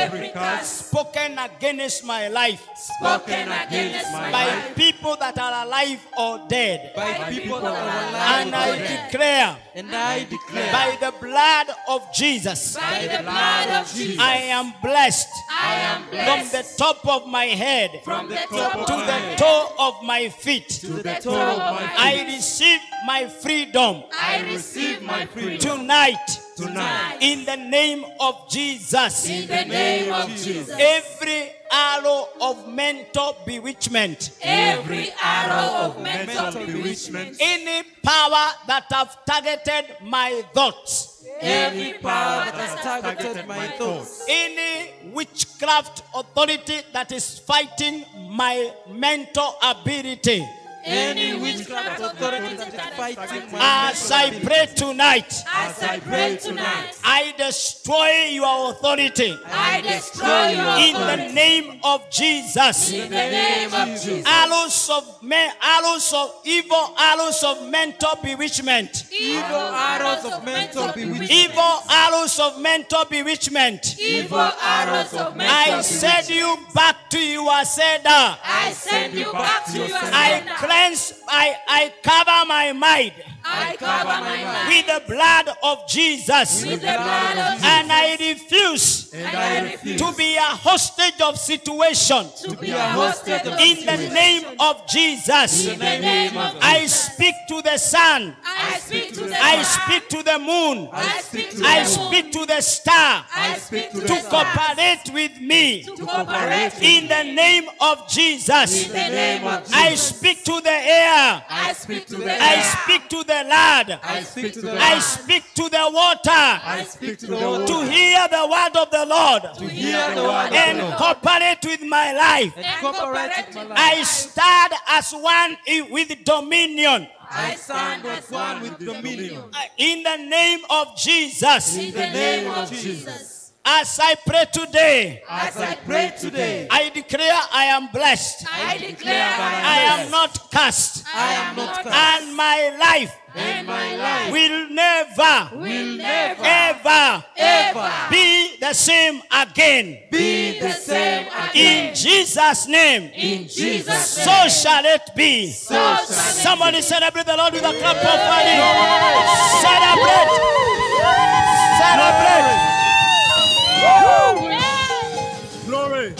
every curse spoken against my life spoken against my by life people that are alive or dead. by people that are And alive I or dead. declare And I declare by the blood of Jesus, by the blood of Jesus. I am blessed I am from blessed the top of my head from the top of to my the head toe of my feet. to the toe of my feet. I receive my freedom I receive my freedom tonight tonight in the name of Jesus. in the name of Jesus. Every arrow of mental bewitchment, Every arrow of mental bewitchment, any power that have targeted my thoughts, every power that has has targeted my thoughts. any witchcraft authority that is fighting my mental ability, Any witchcraft authority that is fighting my as mental I ability. pray tonight, as I pray tonight, I destroy your authority I destroy your in the authority name of Jesus. in the name of Jesus. Arrows of men, arrows of evil, arrows of mental bewitchment, Evil arrows of mental bewitchment. evil arrows of mental bewitchment. Evil arrows of mental I send you back to your sender. I send you back to your I sender. cleanse, I, I cover my mind I cover my mind with the blood of Jesus. with the blood of Jesus. And I refuse And I refuse to be a hostage of situation. to be a hostage of In the situation. name of Jesus, In the name of I speak to the sun. I speak to the I sun. speak to the moon. I speak to the I moon. speak to the star I speak to the to stars. cooperate with me. To cooperate with In the name of Jesus, In the name of Jesus. I speak to the air. I speak to the I air. speak to the land. I speak to the I land. speak to the water I speak to the water. to hear the word of the Lord To hear the word of the and Lord. cooperate with my life. And cooperate with my life. I stand as one i- with dominion I stand as one with dominion. Uh, in the name of Jesus. In the name of Jesus. As I pray today, As I pray today, I declare I am blessed. I declare I am not cursed. I am not cursed. And my life and my life will never, will never, ever ever be the same again. be the same again. In Jesus' name, In Jesus' so name. shall it be. So shall it Somebody celebrate the Lord with a clap of money. Celebrate. Celebrate. Glory.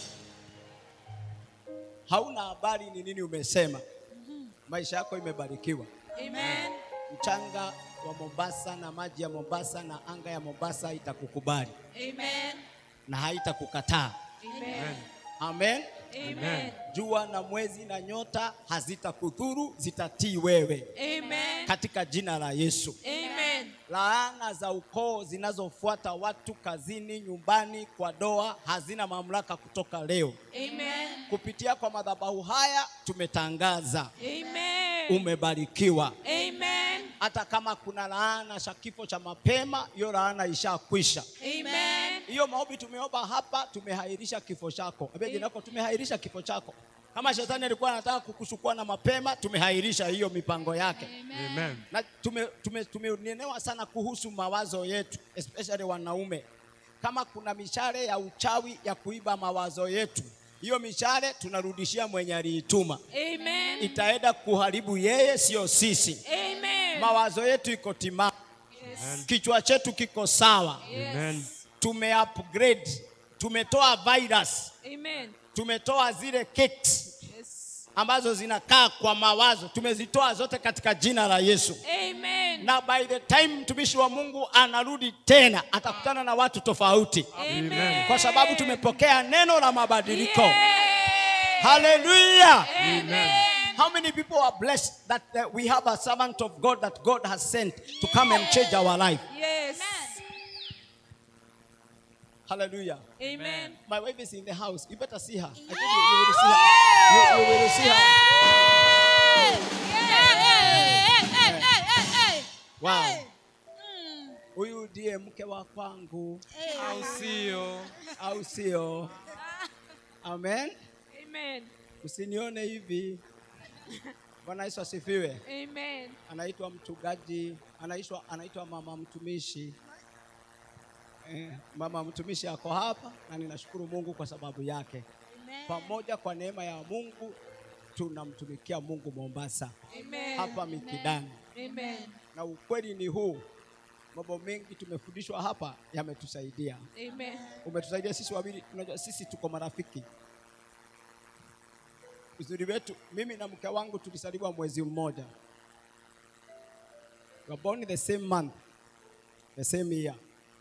Hauna habari ni nini umesema. Maisha yako imebarikiwa. Amen. Mchanga wa Mombasa na maji ya Mombasa na anga ya Mombasa itakukubali Amen. na haitakukataa. Amen. Amen. Amen. Jua na mwezi na nyota hazitakudhuru, zitatii wewe Amen. katika jina la Yesu. Amen. Laana za ukoo zinazofuata watu kazini, nyumbani, kwa doa hazina mamlaka kutoka leo. Amen. Kupitia kwa madhabahu haya tumetangaza Amen. umebarikiwa. Amen. Hata kama kuna laana cha kifo cha mapema, hiyo laana ishakwisha. Amen. Hiyo maombi tumeomba hapa, tumehairisha kifo chako. Ambia jirani yako, tumehairisha kifo chako. Kama shetani alikuwa anataka kukuchukua na mapema, tumehairisha hiyo mipango yake. Amen. na tume, tume, tumenenewa sana kuhusu mawazo yetu especially wanaume. Kama kuna mishale ya uchawi ya kuiba mawazo yetu, hiyo mishale tunarudishia mwenye aliituma, Amen. itaenda kuharibu yeye, sio sisi. Amen. Mawazo yetu iko timamu, Yes. kichwa chetu kiko sawa, Amen. tume upgrade, tumetoa virus, Amen. tumetoa zile kicks Yes. ambazo zinakaa kwa mawazo, tumezitoa zote katika jina la Yesu. Amen. na by the time mtumishi wa Mungu anarudi tena atakutana na watu tofauti, Amen. kwa sababu tumepokea neno la mabadiliko. Yay. Hallelujah! Amen. How many people are blessed that uh, we have a servant of God that God has sent to come and change our life? Yes. Hallelujah! Amen. My wife is in the house. You better see her. I think you, you will see her. You, you will see her. Wow. Huyu ndiye mke wa kwangu, au sio? au sio? Amen. Amen. Usinione hivi. Bwana Yesu asifiwe. Amen. Anaitwa mchungaji, anaitwa anaitwa mama mtumishi. Eh, mama mtumishi ako hapa na ninashukuru Mungu kwa sababu yake. Pamoja kwa neema ya Mungu tunamtumikia Mungu Mombasa Amen. hapa Mikidani, Amen. na ukweli ni huu, mambo mengi tumefundishwa hapa yametusaidia. Amen. Umetusaidia sisi wawili, unajua sisi tuko marafiki. Uzuri wetu, mimi na mke wangu tulisaliwa mwezi mmoja, we were born the same month, the same year.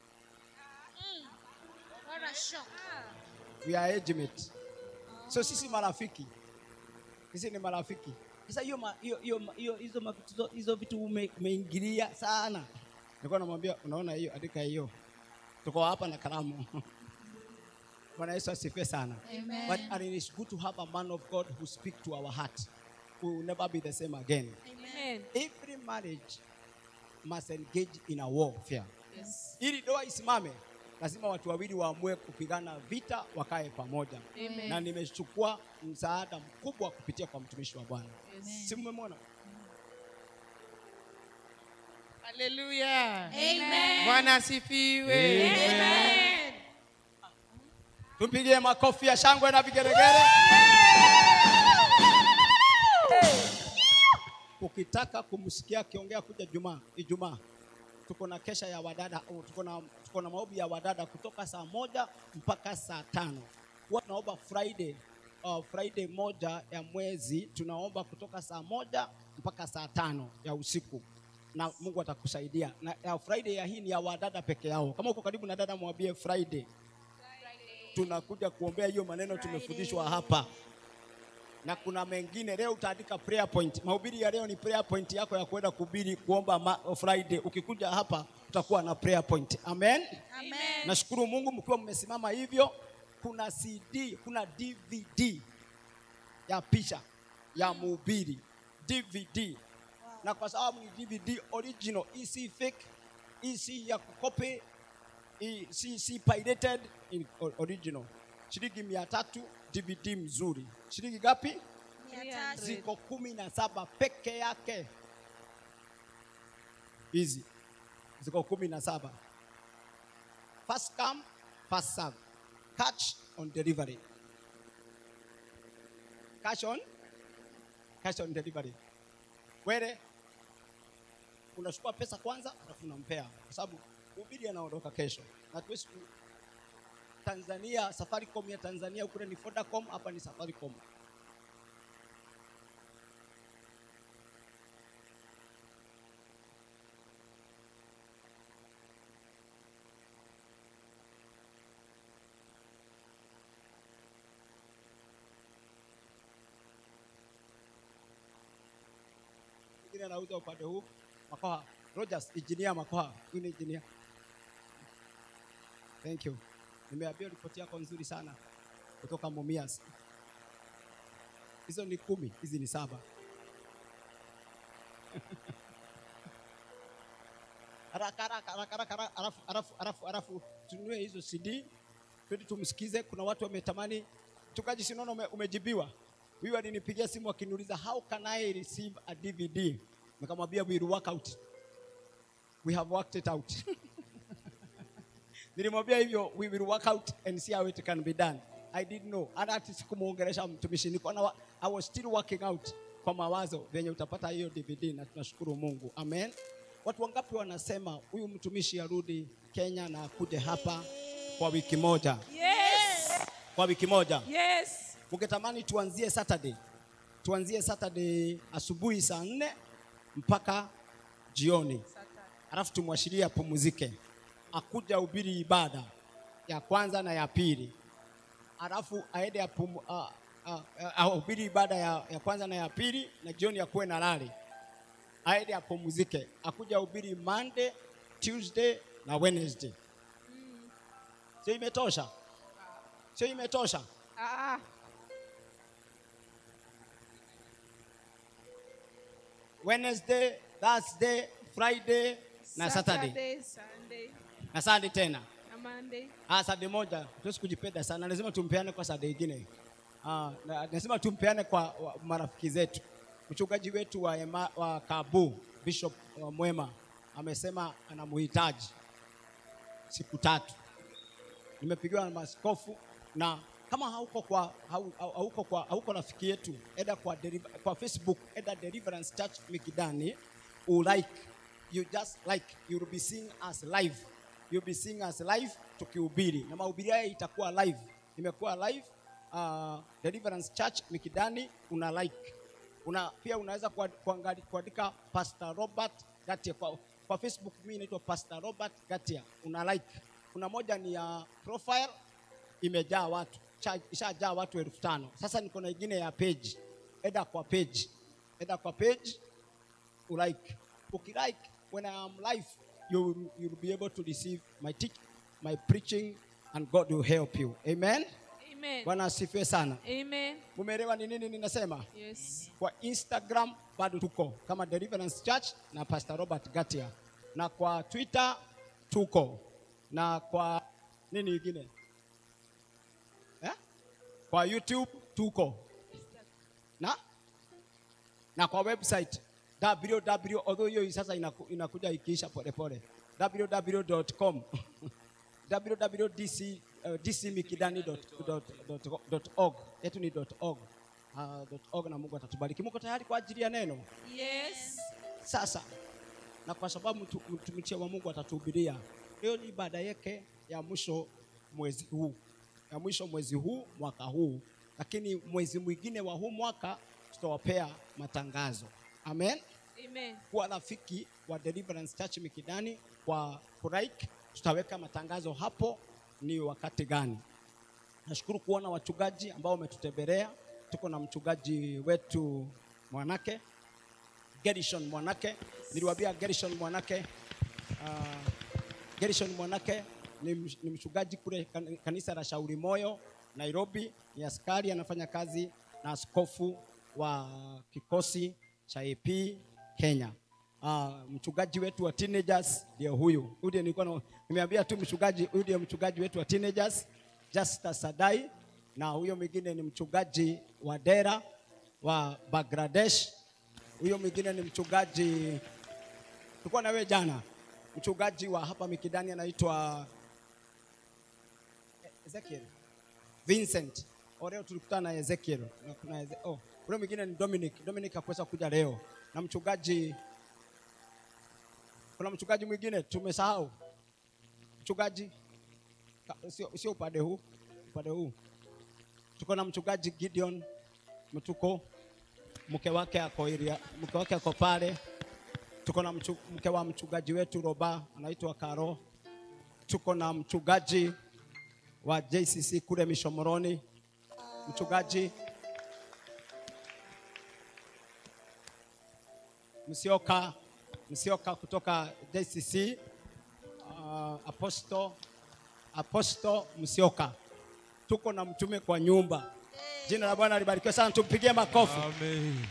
What a shock. we are age mate. So sisi marafiki, sisi ni marafiki. Sasa hiyo ma- hiyo hiyo ma- hiyo hizo mavitu zo- hizo vitu ume- umeingilia sana. Nilikuwa namwambia unaona hiyo, andika hiyo, tuko hapa na kalamu. Bwana Yesu asifiwe sana. Amen. But and it is good to have a man of God who speak to our heart. We will never be the same again. Amen. Every marriage must engage in a warfare. Yes. Ili ndoa isimame, lazima watu wawili waamue kupigana vita, wakae pamoja. Amen. Na nimechukua msaada mkubwa kupitia kwa mtumishi wa Bwana. Yes. Si mmemwona? Haleluya. Amen. Bwana asifiwe. Amen. Tumpigie makofi ya shangwe na vigeregere. Ukitaka kumsikia akiongea kuja Jumaa, Ijumaa tuko na kesha ya wadada, oh, tuko na tuko na maombi ya wadada kutoka saa moja mpaka saa tano. Huwa tunaomba Friday uh, Friday moja ya mwezi tunaomba kutoka saa moja mpaka saa tano ya usiku na Mungu atakusaidia. Na ya Friday ya hii ni ya wadada peke yao. Kama uko karibu na dada, mwambie Friday tunakuja kuombea hiyo maneno tumefundishwa hapa, na kuna mengine leo utaandika prayer point. Mahubiri ya leo ni prayer point yako ya kwenda kuhubiri kuomba ma, Friday. Ukikuja hapa utakuwa na prayer point. Amen. Amen. Nashukuru Mungu mkiwa mmesimama hivyo. Kuna CD, kuna DVD ya picha ya mhubiri DVD, na kwa sababu ni DVD original, hii si fake, hii si ya kukopi, hii si, si pirated, in o- original. Shilingi mia tatu DVD mzuri. Shilingi ngapi? Ziko kumi na saba peke yake. Hizi ziko kumi na saba. First come, first serve. Catch on delivery. Cash on, cash on delivery. Wele unachukua pesa kwanza, alafu unampea, kwa sababu mhubiri anaondoka kesho, na tuwezi ku- Tanzania, Safaricom ya Tanzania kule ni Vodacom, hapa ni Safaricom. Mwingine anauza upande huu Makoha. Rogers, engineer Makoha. Huyu ni engineer. Thank you. Nimeambia ripoti yako nzuri sana kutoka Mumias. Hizo ni kumi, hizi ni saba. Haraka haraka haraka haraka haraka, alafu alafu alafu alafu tununue hizo CD twende tumsikize. Kuna watu wametamani. Mchungaji, sinaona ume, umejibiwa. Huyu alinipigia simu akiniuliza how can I receive a DVD? Nikamwambia we will work out. We have worked it out. Nilimwambia hivyo we will work out and see how it can be done. I didn't know. Hata ati sikumuongelesha mtumishi. Niko na wa- I was still working out kwa mawazo venye utapata hiyo DVD na tunashukuru Mungu. Amen. Watu wangapi wanasema huyu mtumishi arudi Kenya na akuje hapa kwa wiki moja? Yes. Kwa wiki moja. Yes. Ungetamani tuanzie Saturday, tuanzie Saturday asubuhi saa nne mpaka jioni, alafu tumwashirie apumzike, akuja ubiri ibada ya kwanza na ya pili, alafu aende apum, uh, uh, ahubiri ibada ya, ya kwanza na ya pili, na jioni akuwe na lali, aende apumzike, akuja ubiri Monday, Tuesday na Wednesday. Sio imetosha? Sio imetosha? Ah. Wednesday, Thursday, Friday na Saturday Sunday, na Sunday tena. na Monday. Ah, Sunday moja tuwezi kujipenda sana, lazima tumpeane kwa Sunday ingine. Ah, na- lazima tumpeane kwa wa, marafiki zetu. Mchungaji wetu wa, ema, wa Kabu Bishop wa Mwema amesema anamuhitaji. siku tatu nimepigiwa na maskofu na kama hauko kwa hau- hau- hauko kwa hauko rafiki yetu eda kwa, deliver, kwa Facebook eda Deliverance Church Mikidani u like you just like you will be seeing us live you will be seeing us live tukihubiri na mahubiri haya itakuwa live imekuwa live uh, Deliverance Church Mikidani una like una pia unaweza kuad- kuangali- kuandika Pastor Robert Gatia kwa, kwa Facebook mimi naitwa Pastor Robert Gatia una like kuna moja ni ya profile imejaa watu Cha- ishajaa watu elfu tano sasa niko na ingine ya page eda kwa page eda kwa page ulike ukilike when I am live you will, you will be able to receive my teach, my preaching and God will help you amen Amen. bwana asifiwe sana Amen. mumeelewa ni nini ninasema Yes. kwa Instagram bado tuko kama Deliverance Church na Pastor Robert Gatia, na kwa Twitter tuko na kwa nini ingine eh? kwa YouTube tuko na na kwa website www although hiyo sasa inaku, inakuja ikiisha polepole www.com www.dc uh, dcmikidani.org yetu ni .org uh, .org na Mungu atatubariki. Muko tayari kwa ajili ya neno Yes. sasa? Na kwa sababu mtu- mtumishi wa Mungu atatuhubiria leo, ni ibada yake ya mwisho mwezi huu, ya mwisho mwezi huu mwaka huu, lakini mwezi mwingine wa huu mwaka tutawapea matangazo. Amen Amen. kuwa rafiki wa Deliverance Church Mikidani kwa kulike, tutaweka matangazo hapo ni wakati gani. Nashukuru kuona wachungaji ambao wametutembelea. Tuko na mchungaji wetu Mwanake Gerishon Mwanake, niliwaambia Gerishon Mwanake uh, Gerishon Mwanake ni, msh- ni mchungaji kule kan- kanisa la Shauri Moyo Nairobi, ni askari anafanya kazi na askofu wa kikosi cha AP Kenya. Uh, mchungaji wetu wa teenagers ndio huyu. Huyu ndiye nilikuwa na- nimeambia tu mchungaji, huyu ndiye mchungaji wetu wa teenagers Justus Sadai, na huyo mwingine ni mchungaji wa Dera wa Bangladesh. Huyo mwingine ni mchungaji tulikuwa na wewe jana, mchungaji wa hapa Mikidani anaitwa Ezekiel Vincent. O, leo tulikutana na Ezekiel. Na kuna Eze, oh, ule mwingine ni Dominic. Dominic hakuweza kuja leo. Na mchungaji kuna mchungaji mwingine tumesahau. Mchungaji ka- sio sio upande huu, upande huu. Tuko na mchungaji Gideon Mtuko, mke wake ako area, mke wake ako pale. Tuko na mchu, mke wa mchungaji wetu Roba anaitwa Karo. Tuko na mchungaji wa JCC kule Mishomoroni, mchungaji Msioka, Msioka kutoka JCC, uh, Apostle, Apostle Msioka. Tuko na mtume kwa nyumba. Jina la Bwana libarikiwe sana, tumpigie makofi. Amen.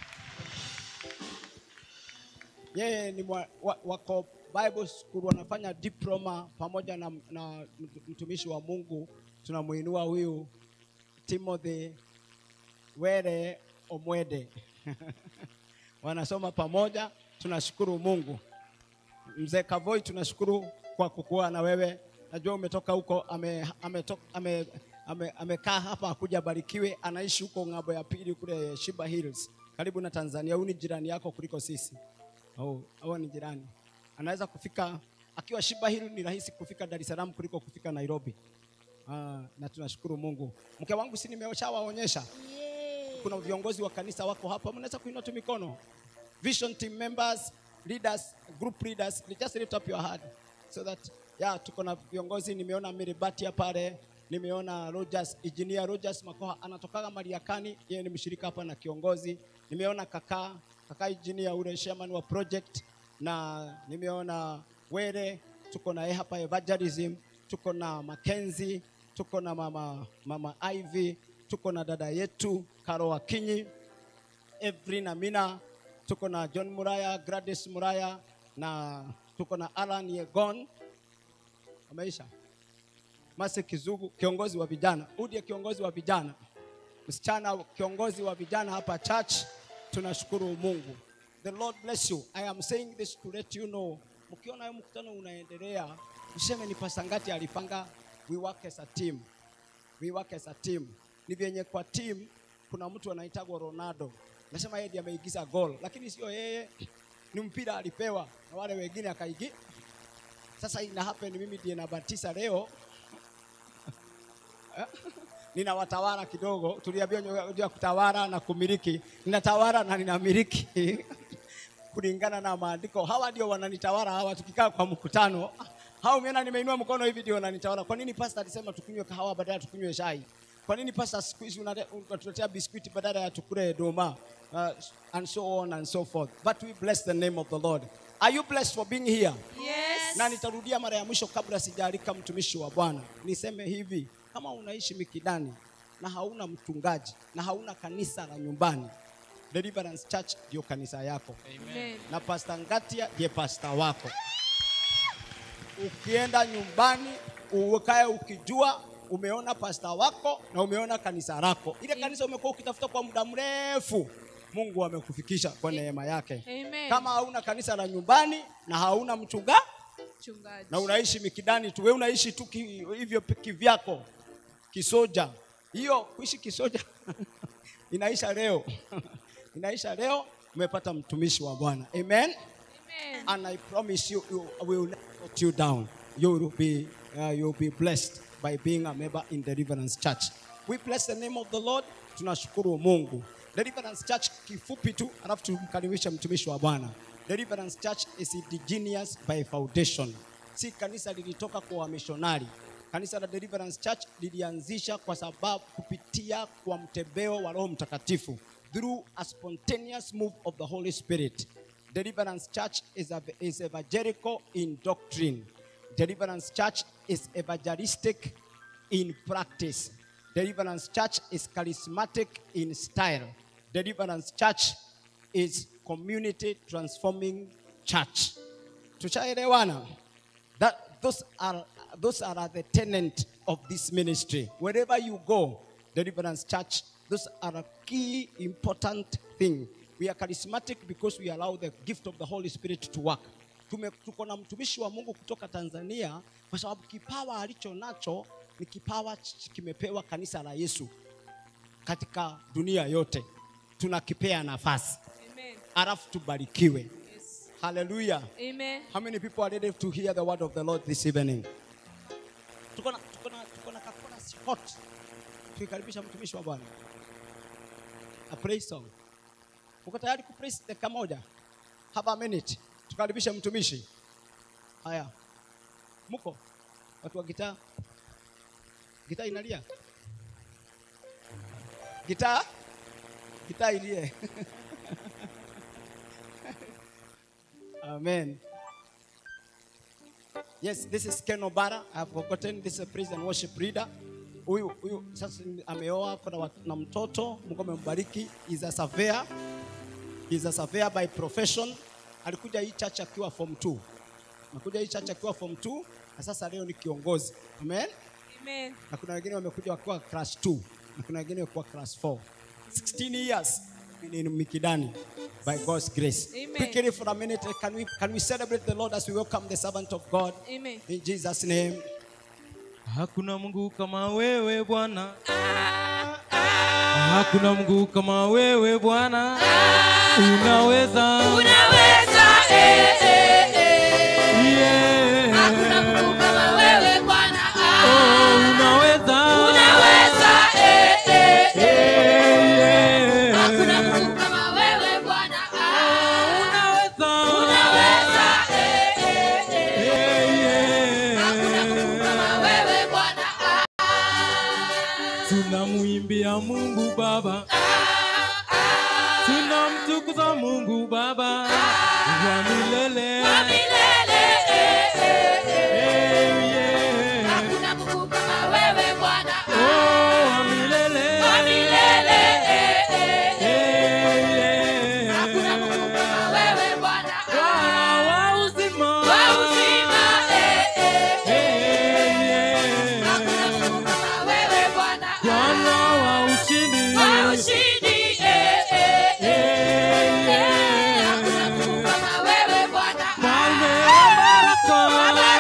yeye ni mwa, wa, wako Bible School wanafanya diploma pamoja na, na mtumishi wa Mungu tunamuinua huyu Timothy Were Omwede wanasoma pamoja, tunashukuru Mungu. Mzee Kavoi, tunashukuru kwa kukua na wewe. Najua umetoka huko, amekaa ame, ame, ame, amekaa hapa akuja barikiwe, anaishi huko ng'ambo ya pili kule Shiba Hills karibu na Tanzania. Huyu ni jirani yako kuliko sisi. Oh, hao ni jirani. Anaweza kufika akiwa Shiba Hill ni rahisi kufika Dar es Salaam kuliko kufika Nairobi. Ah, na tunashukuru Mungu. Mke wangu si nimeshawaonyesha. Kuna viongozi wa kanisa wako hapa, mnaweza kuinua tu mikono. Vision team members, leaders, group leaders, just lift up your hand so that yeah, tuko na viongozi. Nimeona Miribatia pale, nimeona Rogers, engineer Rogers Makoha anatokaga Mariakani, yeye ni mshirika hapa na kiongozi. Nimeona kaka kaka engineer ule chairman wa project, na nimeona Were, tuko na yeye hapa evangelism, tuko na Mackenzie, tuko na mama mama Ivy, tuko na dada yetu Karo Wakinyi, Evelyn Amina, tuko na John Muraya, Gladys Muraya na tuko na Alan Yegon. Ameisha. Mase Kizugu, kiongozi wa vijana. Udie kiongozi wa vijana. Msichana kiongozi wa vijana hapa church. Tunashukuru Mungu. The Lord bless you. I am saying this to let you know. Mkiona huu mkutano unaendelea, tuseme ni pasangati alipanga we work as a team we work as a team ni vyenye kwa team kuna mtu anaitagwa Ronaldo nasema yeye ndiye ameigiza goal lakini sio yeye ni mpira alipewa na wale wengine akaigi sasa ina happen mimi ndiye namba tisa leo ninawatawala kidogo tuliambiwa unajua kutawala na kumiliki ninatawala na ninamiliki kulingana na maandiko hawa ndio wananitawala hawa tukikaa kwa mkutano hao umeona nimeinua mkono hivi ndio wananitawala kwa nini pastor alisema tukunywe kahawa badala ya tukunywe chai kwa nini pastor siku hizi unate- unatuletea biskuiti badala ya tukule doma uh, and so on and so forth but we bless the name of the lord are you blessed for being here Yes. na nitarudia mara ya mwisho kabla sijaalika mtumishi wa Bwana. Niseme hivi, kama unaishi Mikidani na hauna mchungaji na hauna kanisa la nyumbani, Deliverance Church ndio kanisa yako Amen. na Pastor Ngatia ndiye pasta wako. Ukienda nyumbani ukae ukijua umeona pasta wako na umeona kanisa lako. Ile kanisa umekuwa ukitafuta kwa muda mrefu, Mungu amekufikisha kwa neema yake. Amen. Kama hauna kanisa la nyumbani na hauna mchungaji Mchungaji. na unaishi mikidani tu, wewe unaishi tu ki, hivyo pi- kivyako kisoja. Hiyo kuishi kisoja inaisha leo inaisha leo. Umepata mtumishi wa Bwana, amen. Amen. And I promise you, you will not let you down. You will be, uh, you will be blessed by being a member in Deliverance Church. We bless the name of the Lord. Tunashukuru Mungu. Deliverance Church kifupi tu, alafu tumkaribishe mtumishi wa Bwana. Deliverance Church is indigenous by foundation. Si kanisa lilitoka kwa wamishonari. Kanisa la Deliverance Church lilianzisha kwa sababu kupitia kwa mtembeo wa Roho Mtakatifu through a spontaneous move of the Holy Spirit. Deliverance Church is, a, is evangelical in doctrine. Deliverance Church is evangelistic in practice. Deliverance Church is charismatic in style. Deliverance Church is community transforming church. Tushaelewana? That those are those are the tenant of this ministry. Wherever you go, Deliverance Church, those are a key important thing. We are charismatic because we allow the gift of the Holy Spirit to work. Tume, tuko na mtumishi wa Mungu kutoka Tanzania kwa sababu kipawa alicho nacho ni kipawa ch- kimepewa kanisa la Yesu katika dunia yote. Tunakipea nafasi, Amen. alafu tubarikiwe. Yes. Hallelujah. Amen. How many people are ready to hear the word of the Lord this evening? Tuko na tuko na tuko na kakona hot. Tukikaribisha mtumishi wa Bwana. A praise song. Uko tayari ku praise dakika moja? Have a minute. Tukaribishe mtumishi. Haya. Muko? Watu wa gitaa. Gitaa inalia? Gitaa? Gitaa ilie. Amen. Yes, this is Ken Obara. I've forgotten this is a praise and worship leader. Huyu huyu sasa ni- ameoa kuna wat- na mtoto, Mungu amembariki. Is a surveyor. Is a surveyor by profession. Alikuja hii church akiwa form 2. Amekuja hii church akiwa form 2 na sasa leo ni kiongozi. Amen. Amen. Na kuna wengine wamekuja wakiwa class 2 na kuna wengine wakiwa class 4. 16 years in Mikidani by God's grace. Amen. Quickly for a minute, can we can we celebrate the Lord as we welcome the servant of God Amen. in Jesus name? Hakuna Mungu kama wewe Bwana, hakuna Mungu kama wewe Bwana, unaweza Unaweza, eh, eh, eh. Yeah. Hakuna Mungu kama wewe Bwana. Oh, unaweza Unaweza, eh, eh, eh. Yeah. Hakuna Mungu kama wewe Bwana. Unaweza. Unaweza, eh, eh, eh. Yeah, Hakuna yeah. Mungu kama wewe Bwana. Tunamwimbia Mungu Baba, tunamtukuza Mungu Baba wa milele. Kwa milele, eh, eh, eh. Eh, yeah. Hakuna Mungu kama wewe Bwana. Oh, wa milele. Kwa milele, eh, eh, eh. Eh, yeah. Hakuna Mungu kama wewe Bwana. Bwana wa uzima. Kwa uzima, eh, eh, eh. Eh, yeah. Hakuna Mungu kama wewe Bwana. Bwana wa ushindi. Kwa ushindi, eh, eh, eh. Eh, Hakuna Mungu yeah. kama wewe Bwana. Mfalme wa baraka. Kwa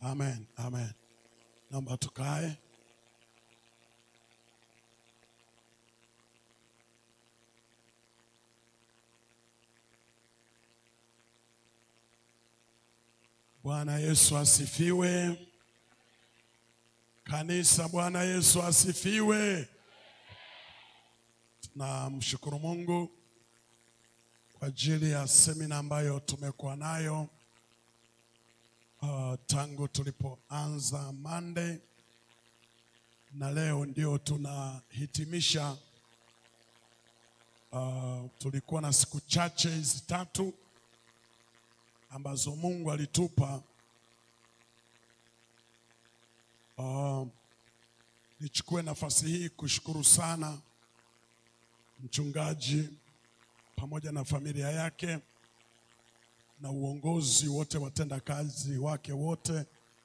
Amen, amen. Naomba tukae. Bwana Yesu asifiwe. Kanisa, Bwana Yesu asifiwe. Tunamshukuru Mungu kwa ajili ya semina ambayo tumekuwa nayo uh, tangu tulipoanza Monday na leo ndio tunahitimisha. Uh, tulikuwa na siku chache hizi tatu ambazo Mungu alitupa. Uh, nichukue nafasi hii kushukuru sana mchungaji pamoja na familia yake na uongozi wote, watenda kazi wake wote,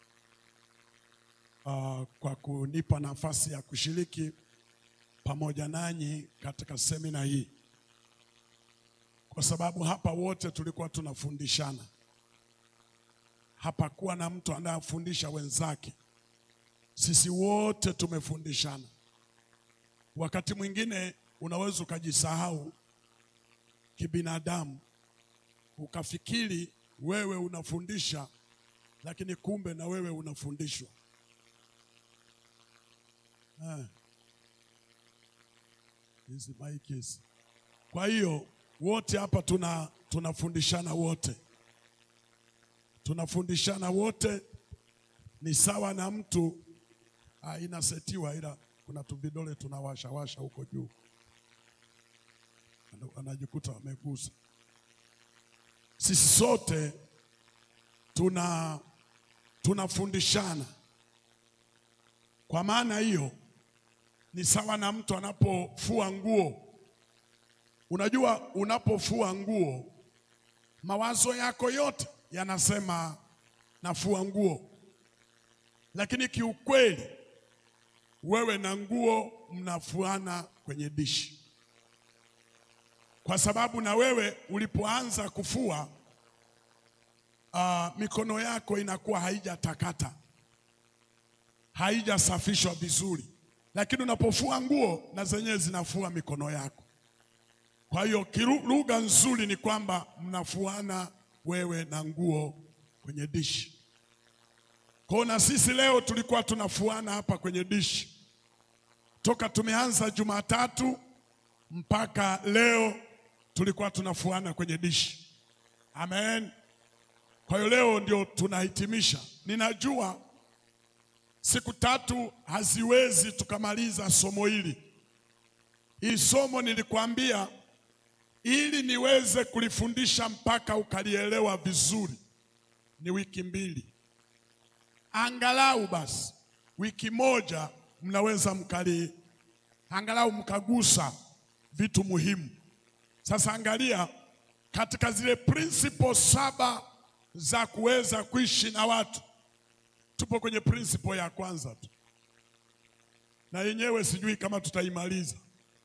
uh, kwa kunipa nafasi ya kushiriki pamoja nanyi katika semina hii, kwa sababu hapa wote tulikuwa tunafundishana. Hapakuwa na mtu anayefundisha wenzake, sisi wote tumefundishana. Wakati mwingine unaweza ukajisahau kibinadamu ukafikiri wewe unafundisha, lakini kumbe na wewe unafundishwa. Eh. Hizi maiki hizi. Kwa hiyo wote hapa tuna tunafundishana wote, tunafundishana wote. Ni sawa na mtu ah, inasetiwa, ila kuna tuvidole tunawasha washa huko juu, Ana- anajikuta amegusa sisi sote tuna tunafundishana. Kwa maana hiyo ni sawa na mtu anapofua nguo. Unajua, unapofua nguo mawazo yako yote yanasema nafua nguo, lakini kiukweli wewe na nguo mnafuana kwenye dishi kwa sababu na wewe ulipoanza kufua uh, mikono yako inakuwa haijatakata, haijasafishwa vizuri, lakini unapofua nguo na zenyewe zinafua mikono yako. Kwa hiyo kiru- lugha nzuri ni kwamba mnafuana wewe na nguo kwenye dishi. Kwa hiyo na sisi leo tulikuwa tunafuana hapa kwenye dishi toka tumeanza Jumatatu mpaka leo tulikuwa tunafuana kwenye dishi. Amen. Kwa hiyo leo ndio tunahitimisha. Ninajua siku tatu haziwezi tukamaliza somo hili. Hii somo nilikwambia ili niweze kulifundisha mpaka ukalielewa vizuri ni wiki mbili, angalau basi wiki moja mnaweza mkali angalau mkagusa vitu muhimu. Sasa angalia katika zile principle saba za kuweza kuishi na watu, tupo kwenye principle ya kwanza tu, na yenyewe sijui kama tutaimaliza,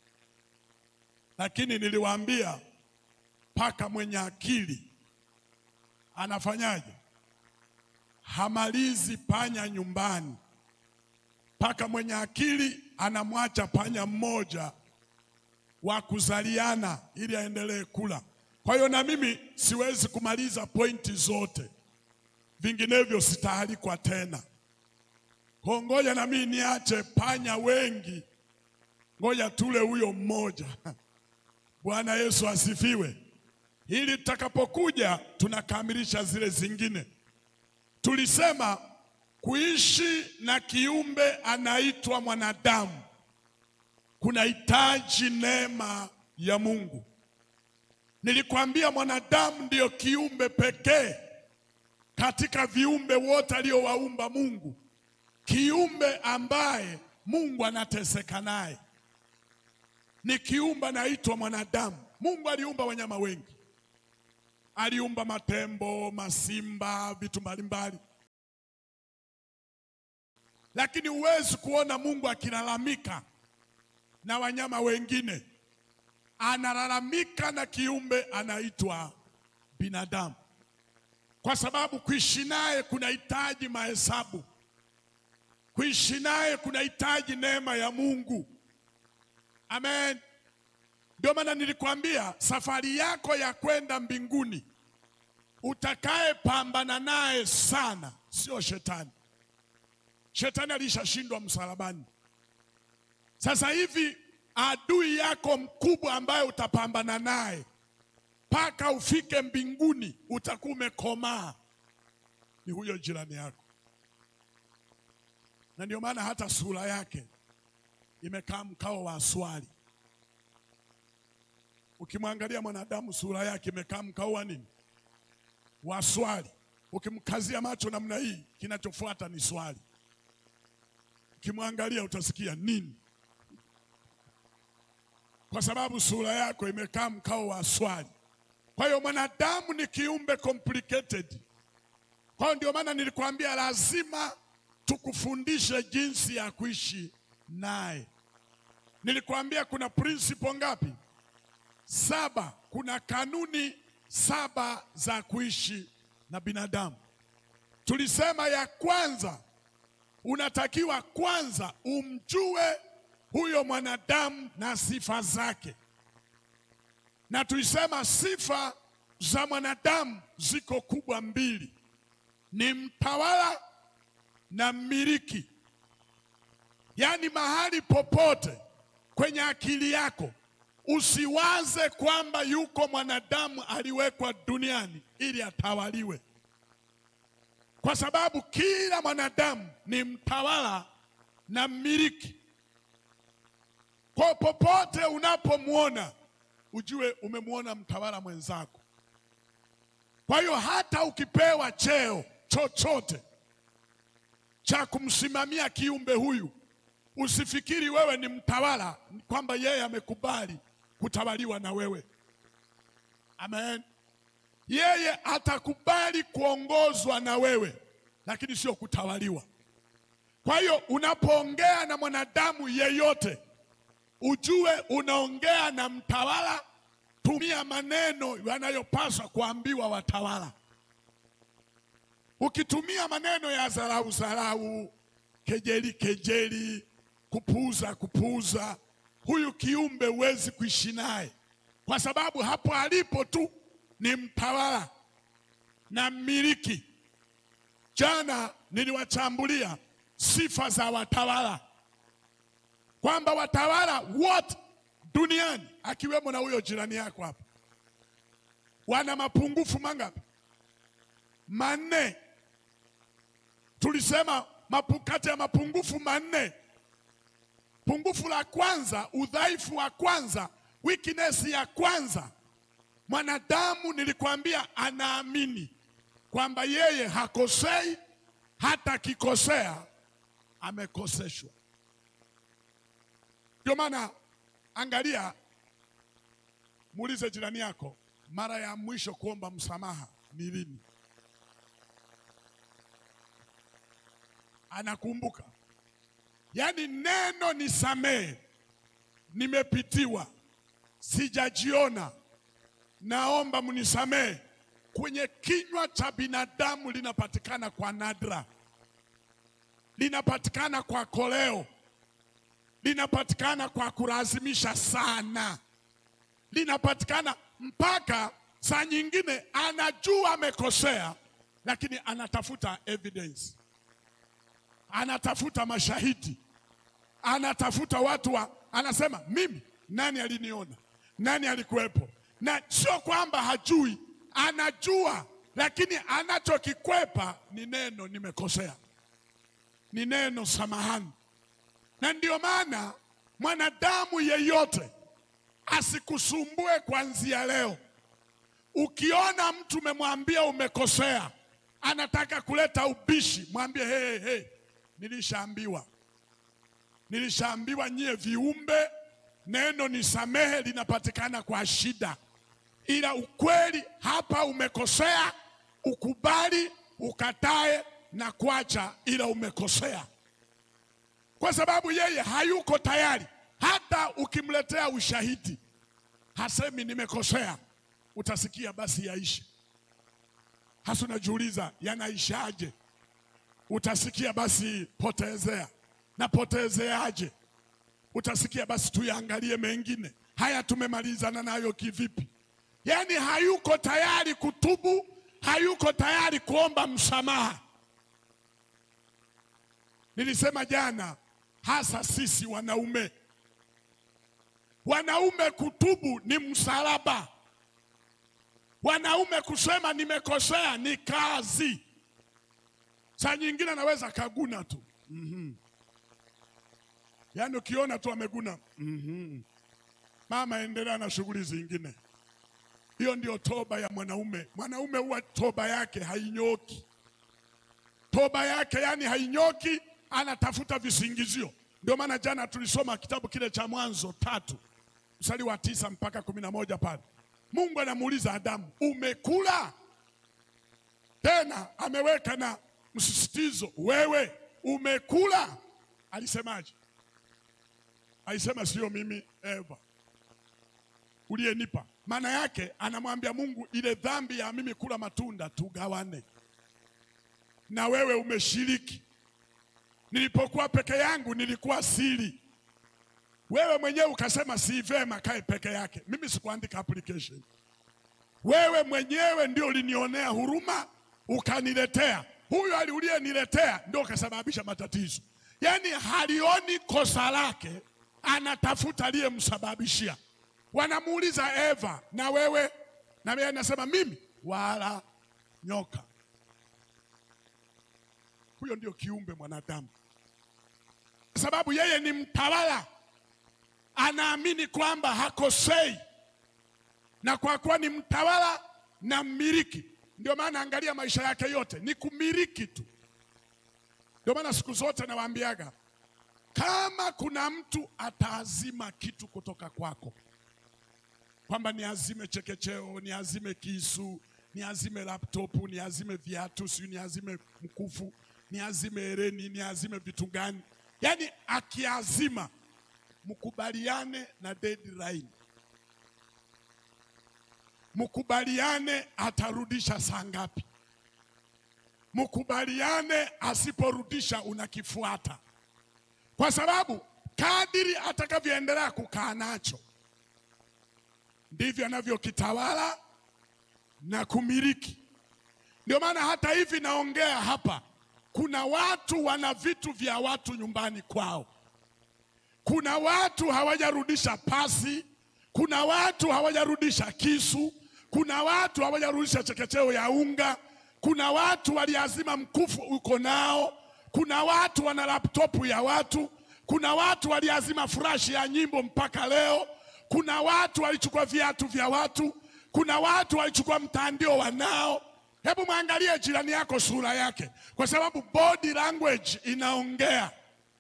lakini niliwaambia paka mwenye akili anafanyaje? Hamalizi panya nyumbani. Paka mwenye akili anamwacha panya mmoja wa kuzaliana ili aendelee kula. Kwa hiyo na mimi siwezi kumaliza pointi zote, vinginevyo sitaalikwa tena. Kwa ngoja na mimi niache panya wengi, ngoja tule huyo mmoja. Bwana Yesu asifiwe, ili tutakapokuja tunakamilisha zile zingine. Tulisema kuishi na kiumbe anaitwa mwanadamu kunahitaji neema ya Mungu. Nilikwambia mwanadamu ndiyo kiumbe pekee katika viumbe wote aliowaumba Mungu, kiumbe ambaye Mungu anateseka naye ni kiumbe anaitwa mwanadamu. Mungu aliumba wanyama wengi, aliumba matembo, masimba, vitu mbalimbali, lakini huwezi kuona Mungu akilalamika na wanyama wengine. Analalamika na kiumbe anaitwa binadamu. kwa sababu kuishi naye kunahitaji mahesabu, kuishi naye kunahitaji neema ya Mungu. Amen. Ndio maana nilikwambia safari yako ya kwenda mbinguni, utakaye pambana naye sana sio shetani. Shetani alishashindwa msalabani. Sasa hivi adui yako mkubwa ambaye utapambana naye mpaka ufike mbinguni, utakuwa umekomaa, ni huyo jirani yako, na ndio maana hata sura yake imekaa mkao wa swali. Ukimwangalia mwanadamu sura yake imekaa mkao wa nini? Wa swali. Ukimkazia macho namna hii, kinachofuata ni swali. Ukimwangalia utasikia nini? Kwa sababu sura yako imekaa mkao wa swali. Kwa hiyo mwanadamu ni kiumbe complicated. Kwa hiyo ndio maana nilikwambia lazima tukufundishe jinsi ya kuishi naye. Nilikwambia kuna principle ngapi? Saba. Kuna kanuni saba za kuishi na binadamu. Tulisema ya kwanza, unatakiwa kwanza umjue huyo mwanadamu na sifa zake, na tulisema sifa za mwanadamu ziko kubwa mbili, ni mtawala na mmiliki. Yaani mahali popote kwenye akili yako usiwaze kwamba yuko mwanadamu aliwekwa duniani ili atawaliwe, kwa sababu kila mwanadamu ni mtawala na mmiliki. Kwa popote unapomwona ujue umemwona mtawala mwenzako. Kwa hiyo hata ukipewa cheo chochote cha kumsimamia kiumbe huyu, usifikiri wewe ni mtawala, kwamba yeye amekubali kutawaliwa na wewe. Amen. Yeye atakubali kuongozwa na wewe, lakini sio kutawaliwa. Kwa hiyo unapoongea na mwanadamu yeyote, ujue unaongea na mtawala. Tumia maneno yanayopaswa kuambiwa watawala. Ukitumia maneno ya dharau dharau, kejeli kejeli, kupuuza kupuuza, huyu kiumbe huwezi kuishi naye, kwa sababu hapo alipo tu ni mtawala na mmiliki. Jana niliwachambulia sifa za watawala kwamba watawala wote duniani akiwemo na huyo jirani yako hapa wana mapungufu mangapi? Manne. Tulisema mapu, kati ya mapungufu manne, pungufu la kwanza, udhaifu wa kwanza, weakness ya kwanza, mwanadamu nilikwambia, anaamini kwamba yeye hakosei, hata akikosea amekoseshwa. Ndio maana angalia, muulize jirani yako, mara ya mwisho kuomba msamaha ni lini? Anakumbuka? Yaani neno nisamehe, nimepitiwa, sijajiona, naomba mnisamehe, kwenye kinywa cha binadamu linapatikana kwa nadra, linapatikana kwa koleo linapatikana kwa kulazimisha sana, linapatikana mpaka saa nyingine anajua amekosea, lakini anatafuta evidence, anatafuta mashahidi, anatafuta watu wa, anasema mimi, nani aliniona, nani alikuwepo? Na sio kwamba hajui, anajua, lakini anachokikwepa ni neno nimekosea, ni neno samahani na ndio maana mwanadamu yeyote asikusumbue kuanzia leo. Ukiona mtu umemwambia umekosea, anataka kuleta ubishi, mwambie hey, hey, nilishaambiwa, nilishaambiwa nyie viumbe, neno nisamehe linapatikana kwa shida, ila ukweli hapa umekosea, ukubali, ukatae na kuacha, ila umekosea kwa sababu yeye hayuko tayari. Hata ukimletea ushahidi hasemi nimekosea, utasikia basi yaishe. hasa unajiuliza yanaishaje? Utasikia basi potezea na potezeaje? Utasikia basi tuyaangalie mengine haya, tumemalizana nayo kivipi? Yaani hayuko tayari kutubu, hayuko tayari kuomba msamaha. Nilisema jana, hasa sisi wanaume, wanaume kutubu ni msalaba. Wanaume kusema nimekosea ni kazi. Saa nyingine anaweza kaguna tu mm-hmm. Yaani ukiona tu ameguna mm-hmm. Mama, endelea na shughuli zingine. Hiyo ndio toba ya mwanaume. Mwanaume huwa toba yake hainyoki, toba yake yani hainyoki, anatafuta visingizio. Ndio maana jana tulisoma kitabu kile cha Mwanzo tatu mstari wa tisa mpaka kumi na moja pale Mungu anamuuliza Adamu, umekula? Tena ameweka na msisitizo, wewe umekula? Alisemaje? Alisema sio mimi, Eva uliyenipa. Maana yake anamwambia Mungu, ile dhambi ya mimi kula matunda tugawane, na wewe umeshiriki. Nilipokuwa peke yangu nilikuwa siri wewe mwenyewe ukasema si vema kae peke yake. Mimi sikuandika application. Wewe mwenyewe ndio ulinionea huruma ukaniletea. Huyo ali uliyeniletea ndio kasababisha matatizo. Yaani halioni kosa lake, anatafuta aliyemsababishia. Wanamuuliza Eva, na wewe? Na yeye anasema mimi wala nyoka. Huyo ndio kiumbe mwanadamu, kwa sababu yeye ni mtawala anaamini kwamba hakosei, na kwa kuwa ni mtawala na mmiliki, ndio maana angalia maisha yake yote ni kumiliki tu. Ndio maana siku zote nawaambiaga, kama kuna mtu ataazima kitu kutoka kwako, kwamba ni azime chekecheo, ni azime kisu, ni azime laptopu, ni azime viatu, si ni azime mkufu, ni azime hereni, ni azime vitu gani, yaani akiazima mkubaliane na deadline, mkubaliane atarudisha saa ngapi, mkubaliane asiporudisha unakifuata, kwa sababu kadiri atakavyoendelea kukaa nacho ndivyo anavyokitawala na kumiliki. Ndio maana hata hivi naongea hapa, kuna watu wana vitu vya watu nyumbani kwao kuna watu hawajarudisha pasi, kuna watu hawajarudisha kisu, kuna watu hawajarudisha chekecheo ya unga, kuna watu waliazima mkufu uko nao, kuna watu wana laptopu ya watu, kuna watu waliazima furashi ya nyimbo mpaka leo, kuna watu walichukua viatu vya watu, kuna watu walichukua mtandio wanao. Hebu mwangalie jirani yako sura yake, kwa sababu body language inaongea.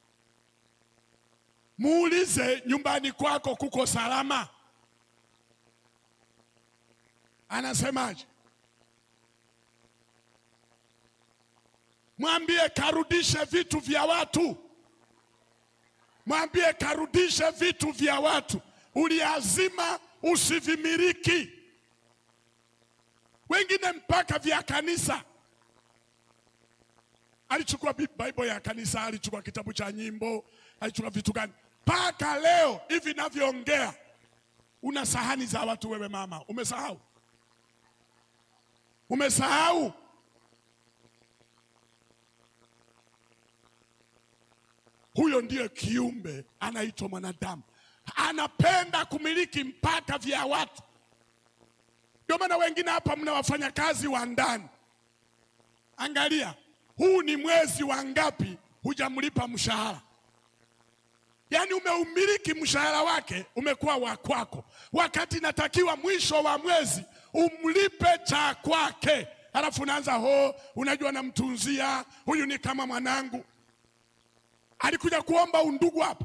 Muulize nyumbani kwako kuko salama? Anasemaje? Mwambie karudishe vitu vya watu, mwambie karudishe vitu vya watu. Uliazima usivimiliki, wengine mpaka vya kanisa. Alichukua Bible ya kanisa, alichukua kitabu cha nyimbo, alichukua vitu gani mpaka leo hivi navyoongea, una sahani za watu. Wewe mama, umesahau? Umesahau? Huyo ndiyo kiumbe anaitwa mwanadamu, anapenda kumiliki mpaka vya watu. Ndio maana wengine hapa mna wafanyakazi wa ndani. Angalia, huu ni mwezi wa ngapi hujamlipa mshahara? Yaani umeumiliki mshahara wake, umekuwa wa kwako, wakati natakiwa mwisho wa mwezi umlipe cha kwake, alafu unaanza ho, unajua namtunzia huyu, ni kama mwanangu. Alikuja kuomba undugu hapa?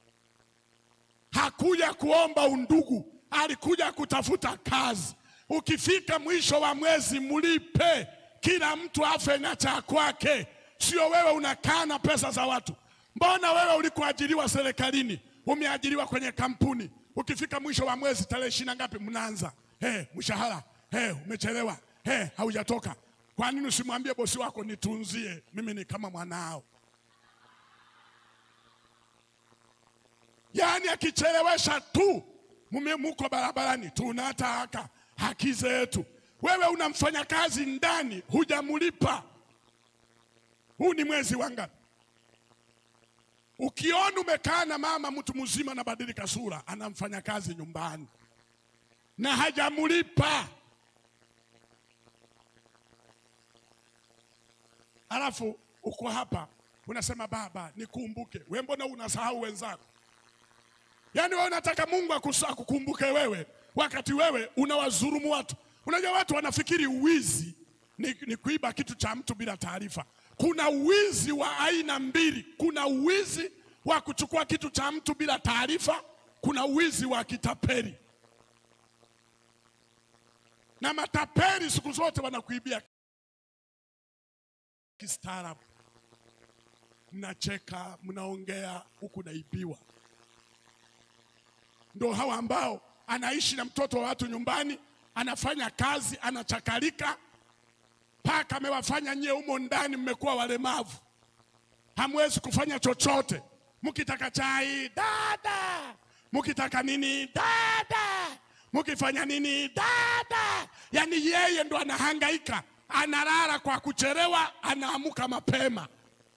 Hakuja kuomba undugu, alikuja kutafuta kazi. Ukifika mwisho wa mwezi mlipe, kila mtu afe na cha kwake, sio wewe unakaa na pesa za watu. Mbona wewe ulikoajiriwa serikalini, umeajiriwa kwenye kampuni, ukifika mwisho wa mwezi tarehe ishirini na ngapi, mnaanza hey, mshahara hey, umechelewa hey, haujatoka. Kwa nini usimwambie bosi wako nitunzie, mimi ni kama mwanao? Yaani akichelewesha tu, mume muko barabarani, tunataka haki zetu. Wewe unamfanya kazi ndani, hujamlipa. Huu ni mwezi wa ngapi? Ukiona umekaa na mama mtu mzima anabadilika sura, anamfanya kazi nyumbani na hajamlipa, alafu uko hapa unasema baba, nikumbuke. We mbona unasahau wenzako? Yaani wewe unataka Mungu akusa- akukumbuke wewe, wakati wewe unawadhulumu watu. Unajua watu wanafikiri uwizi ni, ni kuiba kitu cha mtu bila taarifa. Kuna uwizi wa aina mbili. Kuna uwizi wa kuchukua kitu cha mtu bila taarifa, kuna uwizi wa kitapeli. Na matapeli siku zote wanakuibia kistaarabu. Mnacheka, mnaongea huku naibiwa ndo hawa ambao anaishi na mtoto wa watu nyumbani, anafanya kazi, anachakalika mpaka amewafanya nyie humo ndani mmekuwa walemavu, hamwezi kufanya chochote. Mkitaka chai dada, mkitaka nini dada, mkifanya nini dada. Yani yeye ndo anahangaika, analala kwa kuchelewa, anaamuka mapema.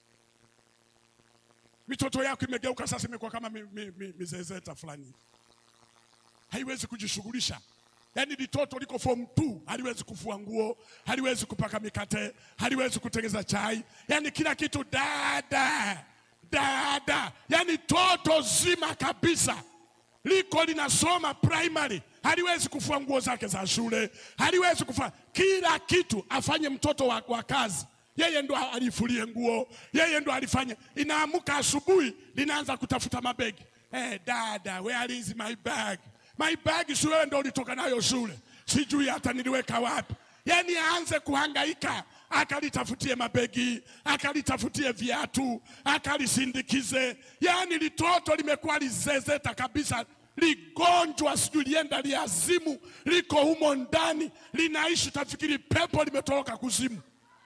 Mitoto yako imegeuka sasa, imekuwa kama mi- mi- mi- mizezeta fulani haiwezi kujishughulisha. Yaani litoto liko form 2 haliwezi kufua nguo, haliwezi kupaka mikate, haliwezi kutengeza chai, yaani kila kitu dada dada, yaani toto zima kabisa liko linasoma primary, haliwezi kufua nguo zake za shule, haliwezi kufanya kila kitu, afanye mtoto wa, wa kazi yeye ndo alifulie nguo, yeye ndo alifanya. Inaamuka asubuhi, linaanza kutafuta mabegi. Hey, dada, where is my bag? My bag si wewe ndo ulitoka nayo shule, sijui hata niliweka wapi. Yani aanze kuhangaika, akalitafutie mabegi, akalitafutie viatu, akalisindikize. Yani litoto limekuwa lizezeta kabisa, ligonjwa, sijui lienda liazimu, liko humo ndani, linaishi, tafikiri pepo limetoroka kuzimu.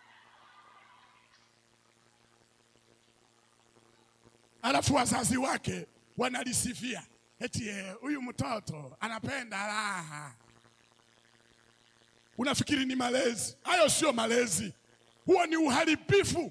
alafu wazazi wake wanalisifia eti eh, huyu mtoto anapenda raha. Unafikiri ni malezi? Hayo sio malezi, huo ni uharibifu.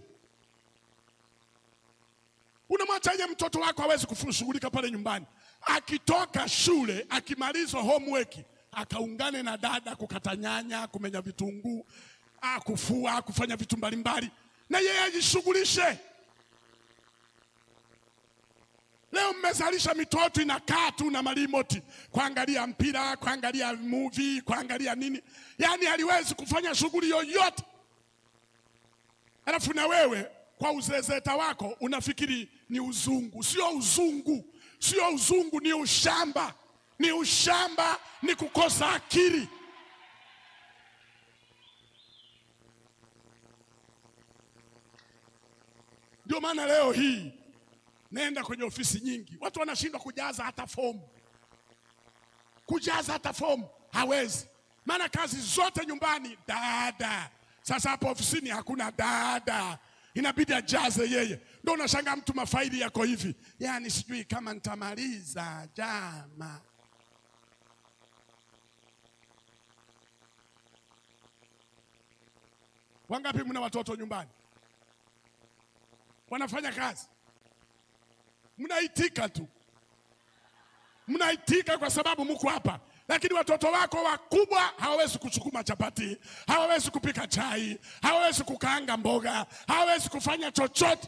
Unamwachaje mtoto wako hawezi kushughulika pale nyumbani? Akitoka shule, akimaliza homework, akaungane na dada kukata nyanya, kumenya vitunguu, ah, kufua, kufanya vitu mbalimbali, na yeye ajishughulishe. Leo mmezalisha mitoto inakaa tu na marimoti kuangalia mpira, kuangalia movie, kuangalia nini, yaani haliwezi kufanya shughuli yoyote. Alafu na wewe kwa uzezeta wako unafikiri ni uzungu. Sio uzungu, sio uzungu, ni ushamba, ni ushamba, ni kukosa akili. Ndio maana leo hii Nenda kwenye ofisi nyingi, watu wanashindwa kujaza hata fomu, kujaza hata fomu hawezi, maana kazi zote nyumbani dada. Sasa hapo ofisini hakuna dada, inabidi ajaze yeye. Ndio unashangaa mtu mafaili yako hivi, yaani sijui kama nitamaliza jama. Wangapi mna watoto nyumbani wanafanya kazi mnaitika tu, mnaitika kwa sababu mko hapa, lakini watoto wako wakubwa hawawezi kusukuma chapati, hawawezi kupika chai, hawawezi kukaanga mboga, hawawezi kufanya chochote.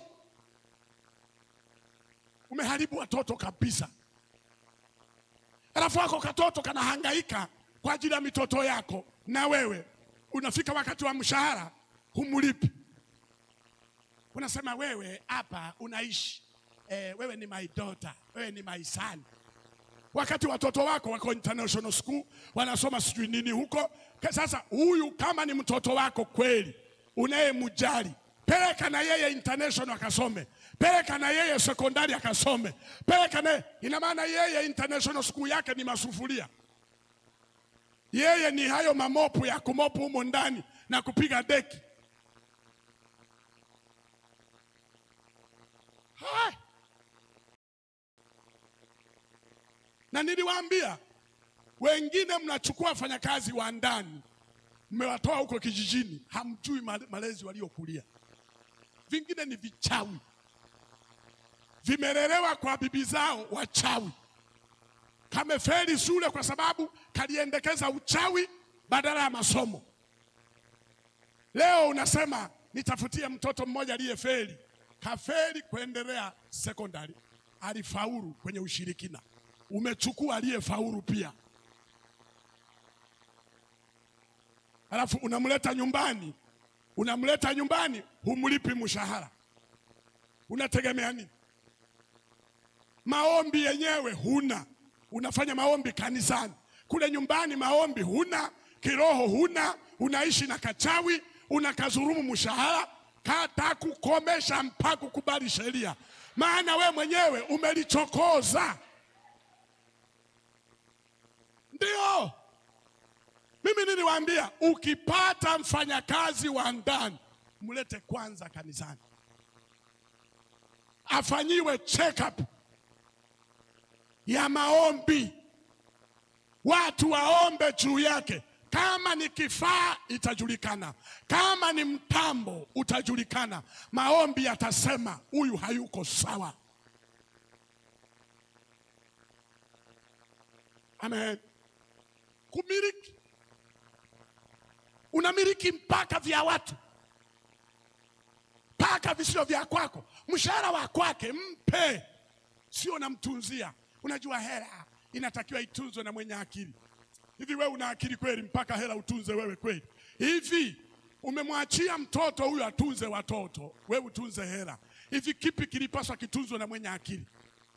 Umeharibu watoto kabisa. Alafu wako katoto kanahangaika kwa ajili ya mitoto yako, na wewe unafika wakati wa mshahara humlipi, unasema wewe hapa unaishi eh, wewe ni my daughter, wewe ni my son. Wakati watoto wako wako international school wanasoma sijui nini huko. Ka- Sasa huyu kama ni mtoto wako kweli unayemjali, peleka na yeye international akasome, peleka na yeye sekondari akasome, peleka na ina maana yeye international school yake ni masufuria, yeye ni hayo mamopu ya kumopu humo ndani na kupiga deki. Hai. Na niliwaambia wengine mnachukua wafanyakazi wa ndani mmewatoa huko kijijini, hamjui male- malezi waliokulia. Vingine ni vichawi, vimelelewa kwa bibi zao wachawi, kamefeli shule kwa sababu kaliendekeza uchawi badala ya masomo. Leo unasema nitafutie mtoto mmoja aliyefeli, kafeli kuendelea sekondari, alifaulu kwenye ushirikina, umechukua aliyefaulu pia, alafu unamleta nyumbani, unamleta nyumbani, humlipi mshahara, unategemea nini? Maombi yenyewe huna, unafanya maombi kanisani, kule nyumbani maombi huna, kiroho huna, unaishi na kachawi, unakazurumu mshahara, kata kukomesha mpaka kukubali sheria, maana we mwenyewe umelichokoza. Ndio mimi niliwaambia, ukipata mfanyakazi wa ndani mlete kwanza kanisani, afanyiwe check up ya maombi, watu waombe juu yake. Kama ni kifaa itajulikana, kama ni mtambo utajulikana. Maombi yatasema huyu hayuko sawa. Amen. Kumiliki, unamiliki mpaka vya watu, mpaka visio vya kwako. Mshahara wa kwake mpe, sio namtunzia. Unajua hela inatakiwa itunzwe na mwenye akili. Hivi wewe una akili kweli mpaka hela utunze wewe kweli? Hivi umemwachia mtoto huyu atunze watoto, wewe utunze hela. Hivi kipi kilipaswa kitunzwe na mwenye akili?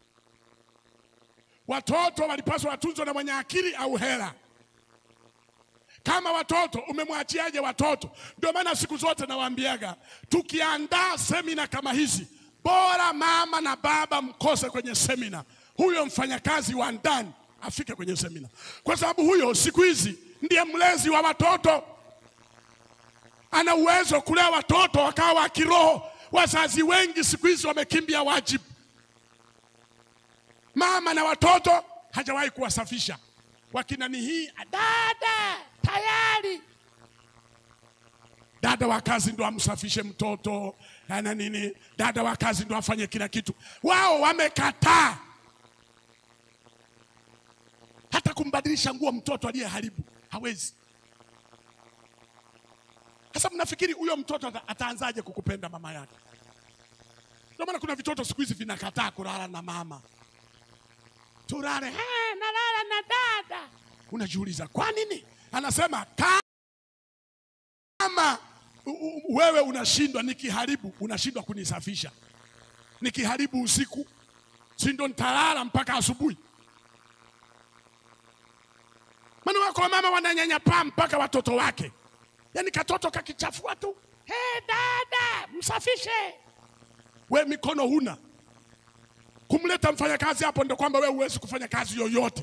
Watoto walipaswa watunzwe na mwenye akili au hela? Kama watoto umemwachiaje watoto? Ndio maana siku zote nawaambiaga, tukiandaa semina kama hizi, bora mama na baba mkose kwenye semina, huyo mfanyakazi wa ndani afike kwenye semina, kwa sababu huyo siku hizi ndiye mlezi wa watoto, ana uwezo kulea watoto wakawa wa kiroho. Wazazi wengi siku hizi wamekimbia wajibu, mama na watoto hajawahi kuwasafisha. Wakina ni hii dada tayari dada wa kazi ndo amsafishe mtoto na nini, dada wa kazi ndo afanye kila kitu. Wao wamekataa hata kumbadilisha nguo mtoto aliyeharibu hawezi. Sasa mnafikiri huyo mtoto ata- ataanzaje kukupenda mama yake? Ndio maana kuna vitoto siku hizi vinakataa kulala na mama, tulale "Eh, nalala na dada. Unajiuliza kwa nini? Anasema kama u- u- wewe unashindwa, nikiharibu unashindwa kunisafisha, nikiharibu usiku, si ndo nitalala mpaka asubuhi? Maana wako wamama wananyanyapaa mpaka watoto wake, yaani katoto kakichafua tu, hey, dada msafishe. We mikono huna kumleta mfanyakazi hapo, ndo kwamba wewe huwezi kufanya kazi yoyote.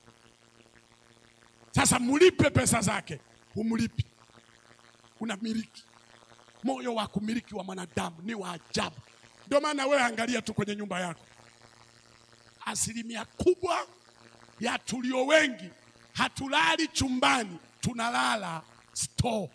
Sasa mlipe pesa zake, humlipi, unamiliki. Moyo wa kumiliki wa mwanadamu ni wa ajabu. Ndio maana wewe angalia tu kwenye nyumba yako, asilimia kubwa ya tulio wengi hatulali chumbani, tunalala store.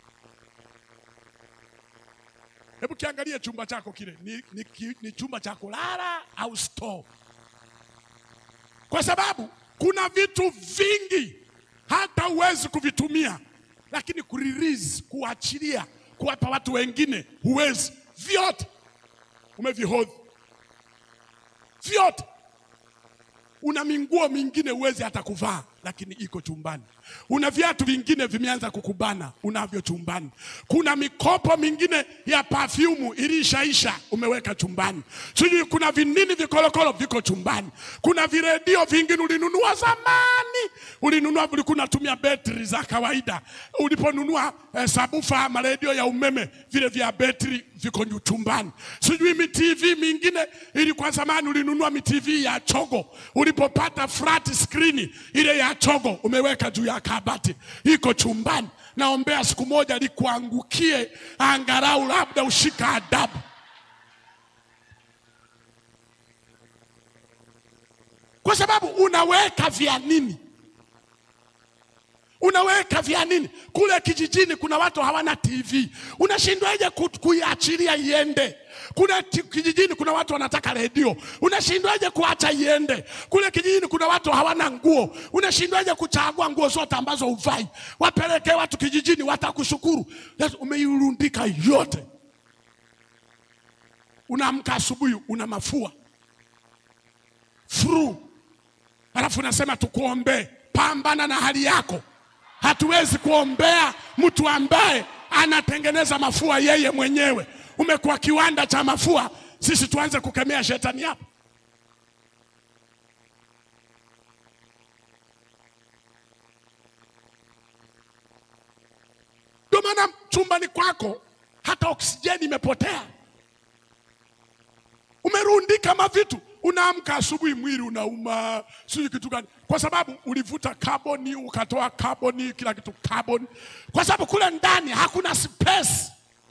Hebu kiangalie chumba chako kile ni, ni, ki- ni chumba cha kulala au store? Kwa sababu kuna vitu vingi hata huwezi kuvitumia, lakini kurelease, kuachilia, kuwapa watu wengine huwezi. Vyote umevihodhi, vyote una minguo mingine huwezi hata kuvaa, lakini iko chumbani. Una viatu vingine vimeanza kukubana, unavyo chumbani. Kuna mikopo mingine ya pafyumu ilishaisha, umeweka chumbani. Sijui kuna vinini vikolokolo viko chumbani. Kuna viredio vingine ulinunua zamani, ulinunua ulikuwa unatumia betri za kawaida. Uliponunua eh, sabufa ama redio ya umeme, vile vya betri viko nyu- chumbani. Sijui mi TV mingine ilikuwa zamani ulinunua mi TV ya chogo, ulipopata flat screen ile ya chogo umeweka juu ya kabati, iko chumbani. Naombea siku moja likuangukie, angalau labda ushika adabu. kwa sababu unaweka vya nini? Unaweka vya nini? Kule kijijini kuna watu hawana TV, unashindwaje ku- kuiachilia iende? Kuna ti- kijijini kuna watu wanataka redio, unashindwaje kuacha iende? Kule kijijini kuna watu hawana nguo, unashindwaje kuchagua nguo zote ambazo uvai? Wapelekee watu kijijini, watakushukuru. Yes, Umeirundika yote, unaamka asubuhi una mafua furu, alafu unasema tukuombee. Pambana na hali yako. Hatuwezi kuombea mtu ambaye anatengeneza mafua yeye mwenyewe. Umekuwa kiwanda cha mafua, sisi tuanze kukemea shetani hapa? Ndio maana chumbani kwako hata oksijeni imepotea, umerundika mavitu. Unaamka asubuhi, mwili unauma, sijui kitu gani, kwa sababu ulivuta kaboni, ukatoa kaboni, kila kitu kaboni, kwa sababu kule ndani hakuna space.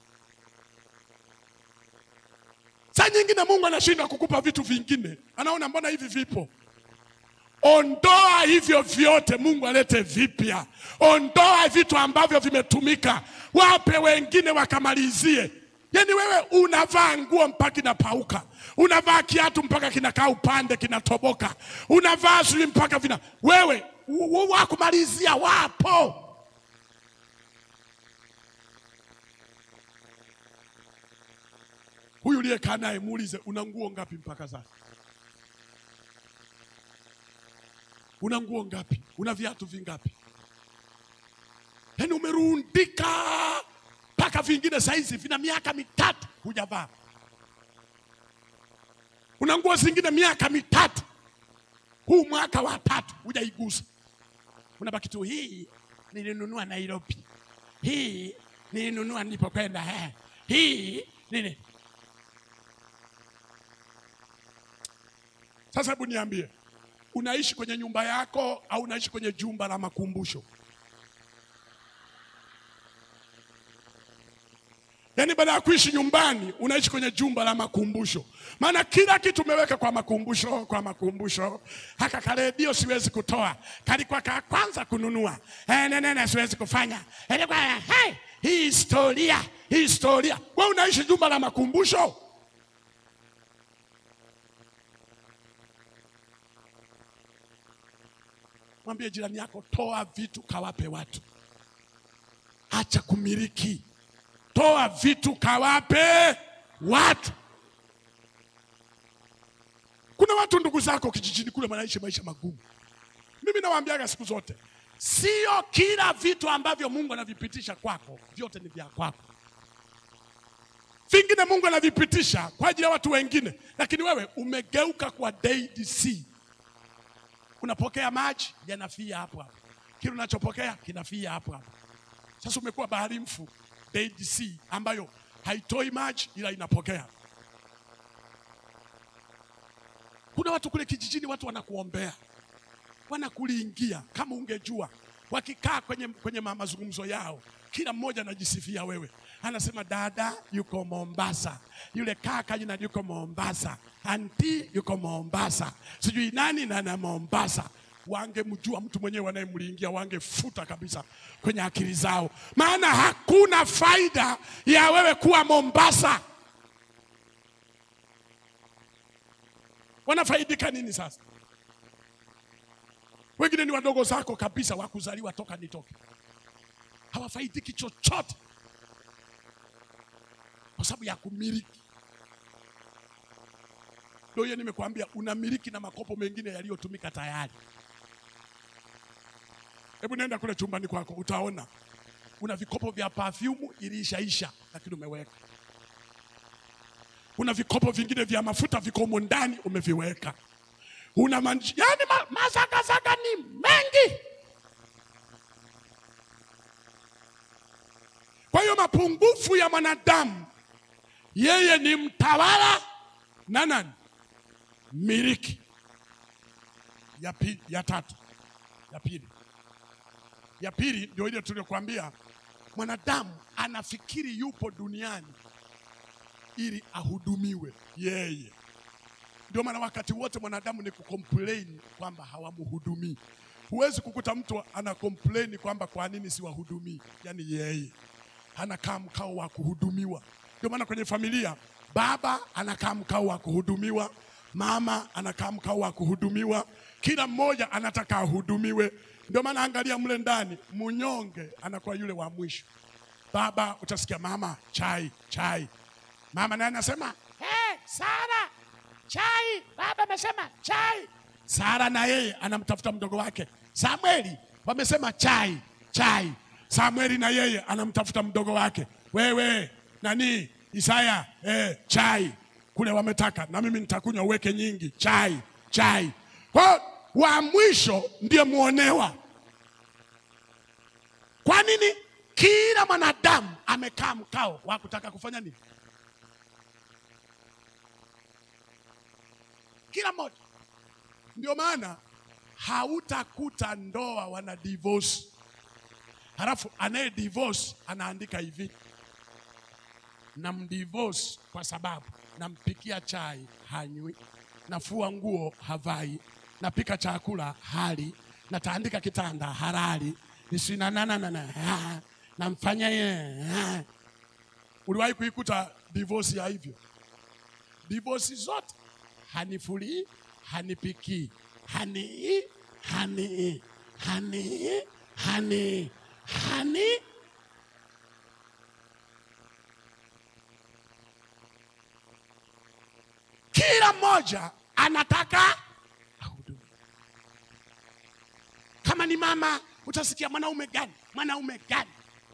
Saa nyingine Mungu anashindwa kukupa vitu vingine, anaona mbona hivi vipo. Ondoa hivyo vyote, Mungu alete vipya. Ondoa vitu ambavyo vimetumika, wape wengine wakamalizie. Yaani wewe unavaa nguo mpaka inapauka, unavaa kiatu mpaka kinakaa upande kinatoboka, unavaa sijui mpaka vina wewe u- u- wakumalizia wapo. Huyu uliyekaa naye muulize, una nguo ngapi mpaka sasa? Una nguo ngapi? Una viatu vingapi? Yaani umerundika mpaka vingine saizi vina miaka mitatu hujavaa. Una nguo zingine miaka mitatu, huu mwaka wa tatu hujaigusa. Unabaki tu, hii nilinunua Nairobi, hii nilinunua nilipokwenda, eh, hii nini. Sasa hebu niambie, unaishi kwenye nyumba yako au unaishi kwenye jumba la makumbusho? Yaani baada ya kuishi nyumbani unaishi kwenye jumba la makumbusho, maana kila kitu umeweka kwa makumbusho, kwa makumbusho. Haka karedio siwezi kutoa, kalikuwa ka kwanza kununua eh, nenene siwezi kufanya ilikuwa hey, hii historia, hii historia. Wewe unaishi jumba la makumbusho. Mwambie jirani yako, toa vitu kawape watu, acha kumiliki. Toa vitu kawape watu. Kuna watu ndugu zako kijijini kule wanaishi maisha magumu. Mimi nawaambiaga siku zote, sio kila vitu ambavyo Mungu anavipitisha kwako vyote ni vya kwako. Vingine Mungu anavipitisha kwa ajili ya watu wengine, lakini wewe umegeuka kwa Dead Sea. Unapokea maji yanafia hapo hapo, kile unachopokea kinafia hapo hapo. Sasa umekuwa bahari mfu, Dead Sea, ambayo haitoi maji ila inapokea. Kuna watu kule kijijini, watu wanakuombea, wanakuliingia. Kama ungejua, wakikaa kwenye, kwenye ma- mazungumzo yao, kila mmoja anajisifia wewe, anasema dada yuko Mombasa, yule kaka yuna yuko Mombasa, anti yuko Mombasa, sijui nani na na Mombasa. Wangemjua mtu mwenyewe wanayemliingia, wangefuta kabisa kwenye akili zao, maana hakuna faida ya wewe kuwa Mombasa. Wanafaidika nini sasa? Wengine ni wadogo zako kabisa, wakuzaliwa toka nitoke, hawafaidiki chochote kwa sababu ya kumiliki. Ndio hiyo nimekuambia, unamiliki na makopo mengine yaliyotumika tayari. Hebu nenda kule chumbani kwako, utaona una vikopo vya perfume iliishaisha, lakini umeweka. Una vikopo vingine vya mafuta viko humo ndani, umeviweka. Una manji, yani ma, mazagazaga ni mengi. Kwa hiyo mapungufu ya mwanadamu, yeye ni mtawala na nani? Miliki. Ya pili, ya tatu, ya pili, ya pili ndio ile tuliyokuambia, mwanadamu anafikiri yupo duniani ili ahudumiwe yeye. Ndio maana wakati wote mwanadamu ni kucomplain kwamba hawamhudumii. Huwezi kukuta mtu ana complain kwamba kwa nini siwahudumii, yaani yeye anakaa mkao wa kuhudumiwa. Ndio maana kwenye familia baba anakaa mkao wa kuhudumiwa, mama anakaa mkao wa kuhudumiwa, kila mmoja anataka ahudumiwe. Ndio maana angalia mle ndani, mnyonge anakuwa yule wa mwisho. Baba utasikia mama, chai chai, mama naye anasema hey, Sara chai, baba amesema chai. Sara na yeye anamtafuta mdogo wake Samueli, wamesema chai chai. Samueli na yeye anamtafuta mdogo wake, wewe nani Isaya, eh, chai kule wametaka, na mimi nitakunywa, uweke nyingi, chai chai. Kwa wa mwisho ndiye muonewa. Kwa nini? Kila mwanadamu amekaa mkao wa kutaka kufanya nini? Kila mmoja. Ndio maana hautakuta ndoa wana divorce, halafu anaye divorce anaandika hivi, namdivorce kwa sababu nampikia chai hanywi, nafua nguo havai, napika chakula hali, nataandika kitanda halali, nisinananana namfanya yeye. Uliwahi kuikuta divorce ya hivyo? Divorce zote hanifulii, hanipikii, hani hani hani hani hani kila mmoja anataka ahudumiwe. Kama ni mama, utasikia mwanaume gani, mwanaume gani,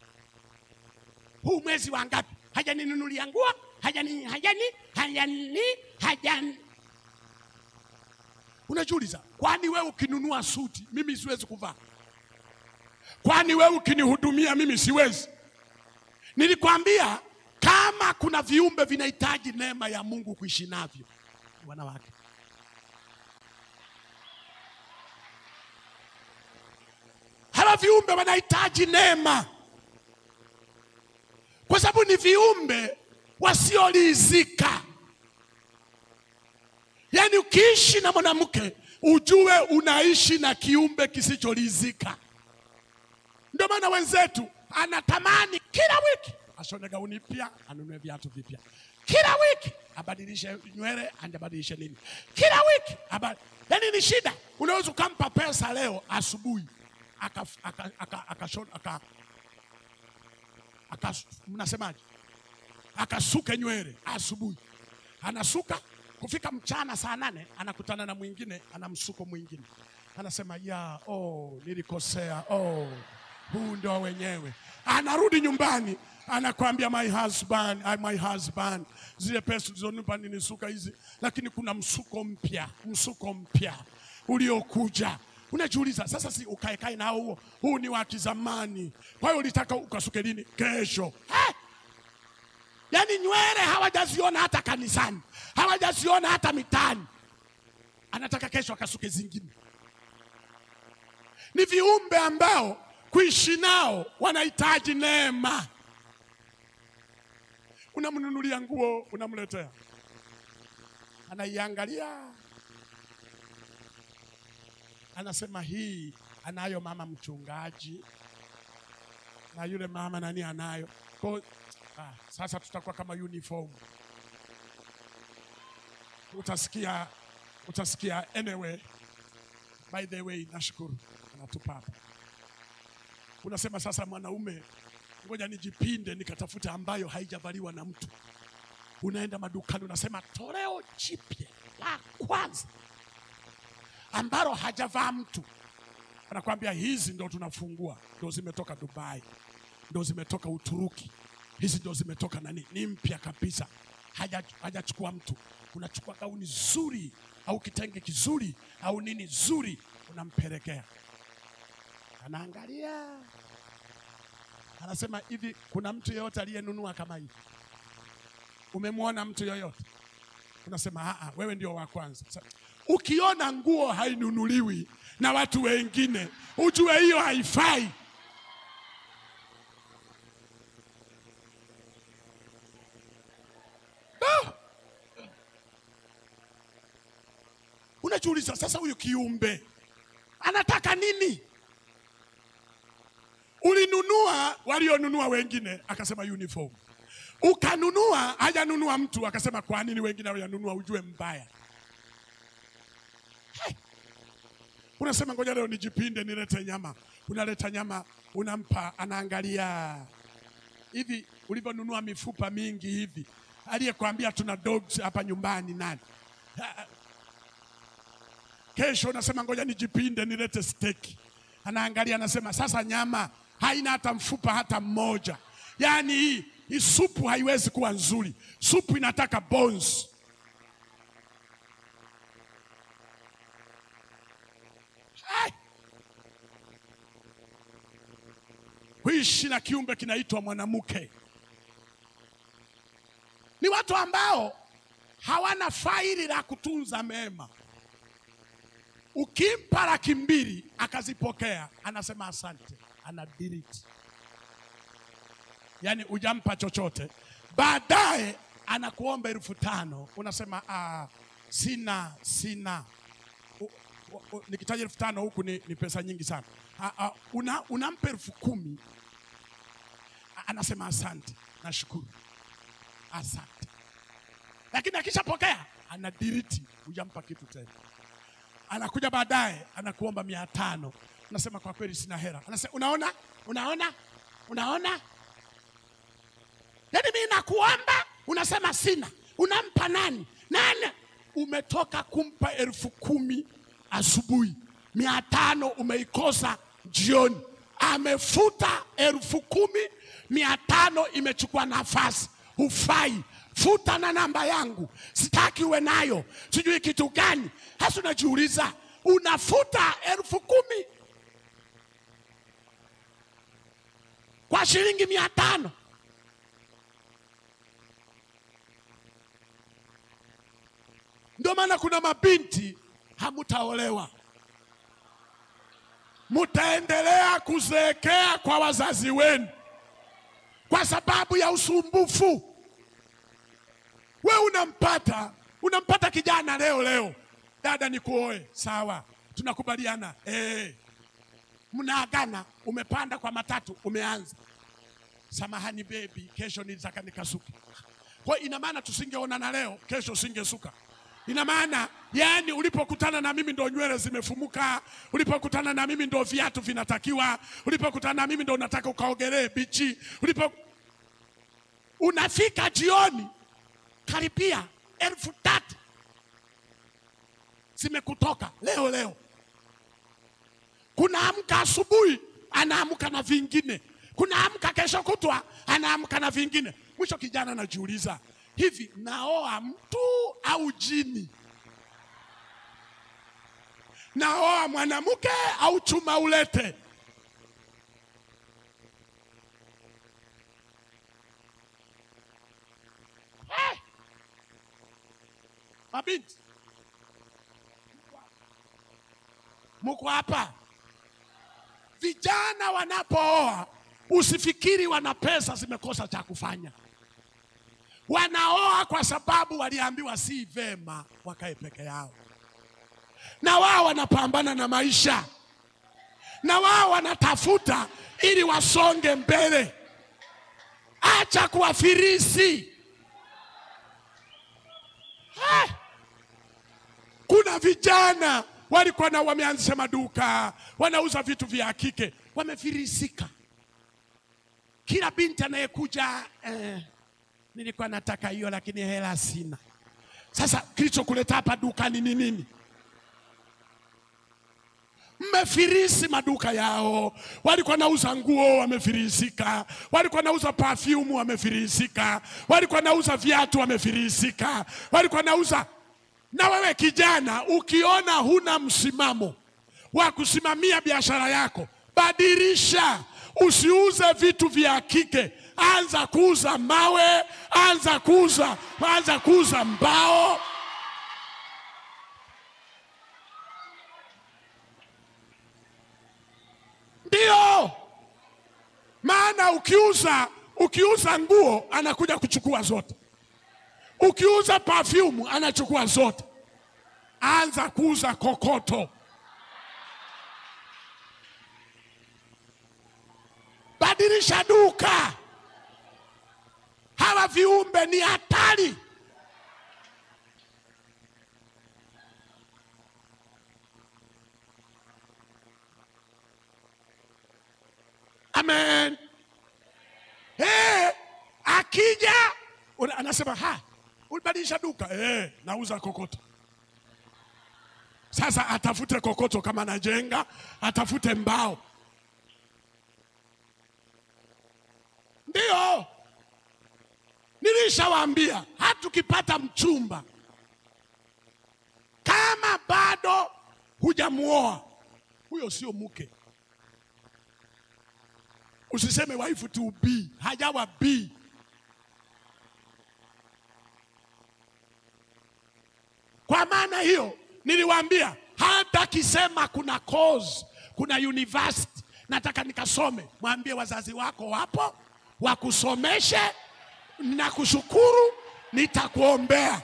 huu mwezi wa ngapi hajaninunulia nguo, hajani hajani hajani hajani. Unajiuliza, kwani wewe ukinunua suti mimi siwezi kuvaa? Kwani wewe ukinihudumia mimi siwezi? Nilikwambia kama kuna viumbe vinahitaji neema ya Mungu kuishi navyo, ni wanawake. Hawa viumbe wanahitaji neema, kwa sababu ni viumbe wasiolizika. Yaani ukiishi na mwanamke ujue unaishi na kiumbe kisicholizika. Ndio maana wenzetu anatamani kila wiki ashone gauni mpya, anunue viatu vipya, kila wiki abadilishe nywele, abadilishe nini, kila wiki aba... yaani ni shida. Unaweza ukampa pesa leo asubuhi aka, aka, aka, aka, aka, aka, mnasemaje, akasuke nywele asubuhi, anasuka kufika mchana saa nane anakutana na mwingine ana msuko mwingine, anasema ya oh, nilikosea oh, huu ndio wenyewe. Anarudi nyumbani anakwambia my husband, I, my husband, zile pesa tulizonipa ninisuka hizi, lakini kuna msuko mpya, msuko mpya uliokuja. Unajiuliza sasa, si ukae kae nao huo, huu ni wa kizamani, kwa hiyo ulitaka ukasuke lini? Kesho eh? Yaani nywele hawajaziona hata kanisani, hawajaziona hata mitaani, anataka kesho akasuke zingine. Ni viumbe ambao kuishi nao wanahitaji neema. Unamnunulia nguo, unamletea, anaiangalia, anasema hii anayo mama mchungaji, na yule mama nani anayo kwa Ah, sasa tutakuwa kama uniform. Utasikia, utasikia anyway. By the way, nashukuru anatupa hapa. Unasema sasa, mwanaume, ngoja nijipinde nikatafuta ambayo haijavaliwa na mtu. Unaenda madukani, unasema toleo jipya la kwanza ambalo hajavaa mtu, anakwambia hizi ndo tunafungua, ndo zimetoka Dubai, ndo zimetoka Uturuki hizi ndo zimetoka nani, ni mpya kabisa, hajachukua mtu. Unachukua gauni zuri au kitenge kizuri au nini zuri, unampelekea, anaangalia, anasema hivi, kuna mtu yeyote aliyenunua kama hivi? Umemwona mtu yoyote? Unasema aa, wewe ndio wa kwanza. Ukiona nguo hainunuliwi na watu wengine, ujue hiyo haifai. unajiuliza sasa, huyu kiumbe anataka nini? Ulinunua walionunua wengine, akasema uniform. Ukanunua hajanunua mtu, akasema kwa nini wengine hawajanunua? Ujue mbaya. Hai. Unasema ngoja leo nijipinde, nilete nyama. Unaleta nyama, unampa, anaangalia hivi ulivyonunua mifupa mingi hivi. Aliyekwambia tuna dogs hapa nyumbani nani? Ha, Kesho unasema ngoja nijipinde nilete steki. Anaangalia anasema sasa nyama haina hata mfupa hata mmoja. Yaani hii hii supu haiwezi kuwa nzuri. Supu inataka bones. Hai! Kuishi na kiumbe kinaitwa mwanamke ni watu ambao hawana faili la kutunza mema. Ukimpa laki mbili akazipokea, anasema asante, ana delete. Yaani hujampa chochote, baadaye anakuomba elfu tano unasema ah, sina sina. U- u- u- Nikitaja elfu tano huku ni, ni pesa nyingi sana. Ah, ah, una, unampa elfu kumi A- anasema asante, nashukuru, asante, lakini akishapokea ana delete, hujampa kitu tena anakuja baadaye anakuomba mia tano unasema kwa kweli sina hela anasema unaona unaona unaona yaani mimi nakuomba unasema sina unampa nani nani umetoka kumpa elfu kumi asubuhi mia tano umeikosa jioni amefuta elfu kumi mia tano imechukua nafasi hufai futa na namba yangu sitaki uwe nayo sijui kitu gani hasa unajiuliza unafuta elfu kumi kwa shilingi mia tano ndio maana kuna mabinti hamutaolewa mutaendelea kuzeekea kwa wazazi wenu kwa sababu ya usumbufu we unampata unampata kijana leo leo, dada ni kuoe, sawa, tunakubaliana eh. Mnaagana, umepanda kwa matatu, umeanza samahani bebi, kesho nilitaka nikasuke. Kwa hiyo ina maana tusingeonana leo, kesho usingesuka. Ina maana yani, ulipokutana na mimi ndo nywele zimefumuka, ulipokutana na mimi ndo viatu vinatakiwa, ulipokutana na mimi ndo unataka ukaogelee bichi, ulipo unafika jioni karibia elfu tatu zimekutoka leo leo. Kuna amka asubuhi anaamka na vingine, kuna amka kesho kutwa anaamka na vingine. Mwisho kijana anajiuliza, hivi naoa mtu au jini? Naoa mwanamke au chuma ulete? Eh! Mabinti, muko hapa. Vijana wanapooa usifikiri wana pesa zimekosa cha kufanya. Wanaoa kwa sababu waliambiwa si vema wakae peke yao, na wao wanapambana na maisha, na wao wanatafuta ili wasonge mbele. Acha kuwafirisi. Eh! Kuna vijana walikuwa na wameanzisha maduka, wanauza vitu vya kike, wamefirisika. Kila binti anayekuja eh, nilikuwa nataka hiyo lakini hela sina. Sasa kilichokuleta hapa dukani ni nini? Mmefirisi maduka yao. Walikuwa nauza nguo, wamefirisika. Walikuwa nauza perfume, wamefirisika. Walikuwa nauza viatu, wamefirisika. Walikuwa nauza. Na wewe kijana, ukiona huna msimamo wa kusimamia biashara yako, badilisha. Usiuze vitu vya kike, anza kuuza mawe, anza kuuza, anza kuuza mbao. Ndio maana ukiuza ukiuza nguo anakuja kuchukua zote, ukiuza perfume anachukua zote. anza kuuza kokoto. Badilisha duka. Hawa viumbe ni hatari. Amen. Hey, akija una- anasema ha, ulibadilisha duka eh, nauza kokoto. Sasa atafute kokoto kama anajenga, atafute mbao. Ndio nilishawaambia, hatukipata mchumba kama bado hujamuoa, huyo sio mke. Usiseme waifu tu B, hajawa B. Kwa maana hiyo niliwaambia, hata kisema kuna course, kuna university nataka nikasome, mwambie wazazi wako wapo wakusomeshe, na kushukuru, nitakuombea.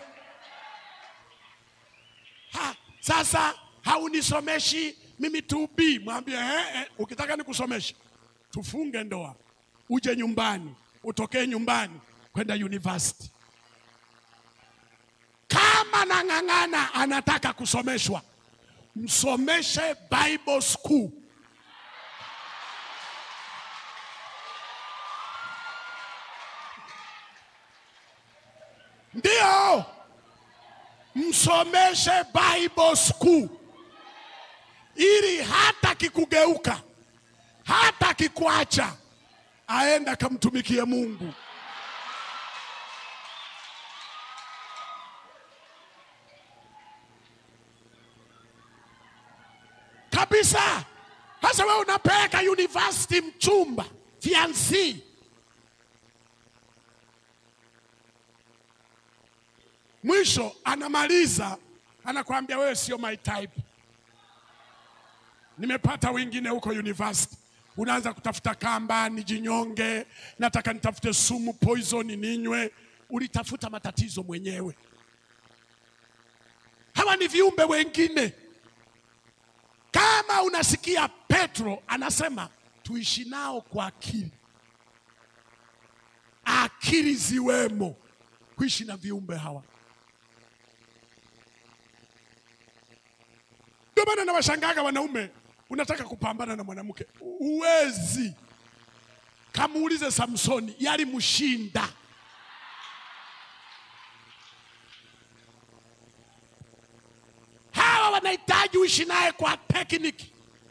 Ha, sasa haunisomeshi mimi tu B, mwambie eh, eh, ukitaka nikusomeshe tufunge ndoa, uje nyumbani, utokee nyumbani kwenda university. Kama nang'ang'ana anataka kusomeshwa, msomeshe Bible school. Ndio, msomeshe Bible school ili hata kikugeuka hata kikuacha aende akamtumikie Mungu. Kabisa. Sasa wewe unapeleka university mchumba fiansi, mwisho anamaliza anakuambia wewe sio my type nimepata wengine huko university. Unaanza kutafuta kamba, nijinyonge, nataka nitafute sumu poison ninywe. Ulitafuta matatizo mwenyewe. Hawa ni viumbe wengine. Kama unasikia Petro anasema tuishi nao kwa akili, akili ziwemo kuishi na viumbe hawa. Ndio maana nawashangaga wanaume, unataka kupambana na mwanamke uwezi. Kamuulize Samsoni, yalimshinda. Hawa wanahitaji uishi naye kwa tekniki.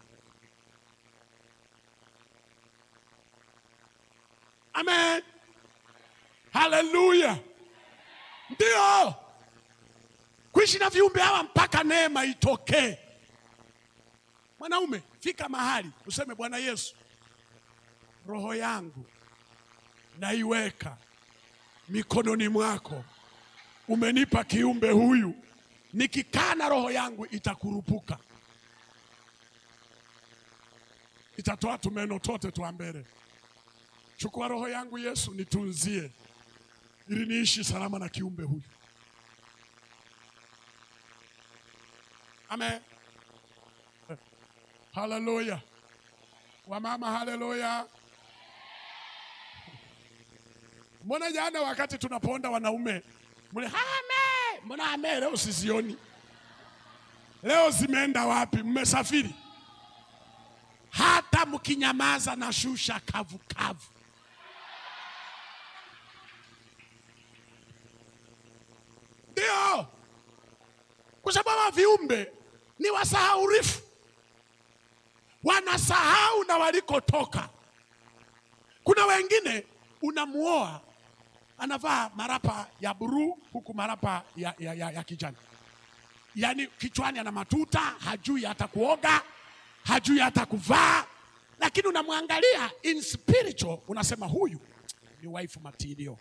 Amen, haleluya. Ndio kuishi na viumbe hawa mpaka neema itokee. Mwanaume, fika mahali useme, Bwana Yesu, roho yangu naiweka mikononi mwako. Umenipa kiumbe huyu, nikikaa na roho yangu itakurupuka, itatoa tumeno tote twa mbele. Chukua roho yangu Yesu, nitunzie ili niishi salama na kiumbe huyu. Amen. Haleluya. Wamama, haleluya. Mbona jana wakati tunaponda wanaume mle ame, mbona ame leo sizioni? Leo zimeenda wapi? Mmesafiri? Hata mkinyamaza na shusha kavu kavu. Ndio, kwa sababu hawa viumbe ni wasahaurifu, wanasahau na walikotoka. Kuna wengine unamuoa anavaa marapa ya buruu huku marapa ya, ya, ya, ya kijani, yaani kichwani ana matuta, hajui hata kuoga, hajui hata kuvaa, lakini unamwangalia in spiritual, unasema huyu ni wife material,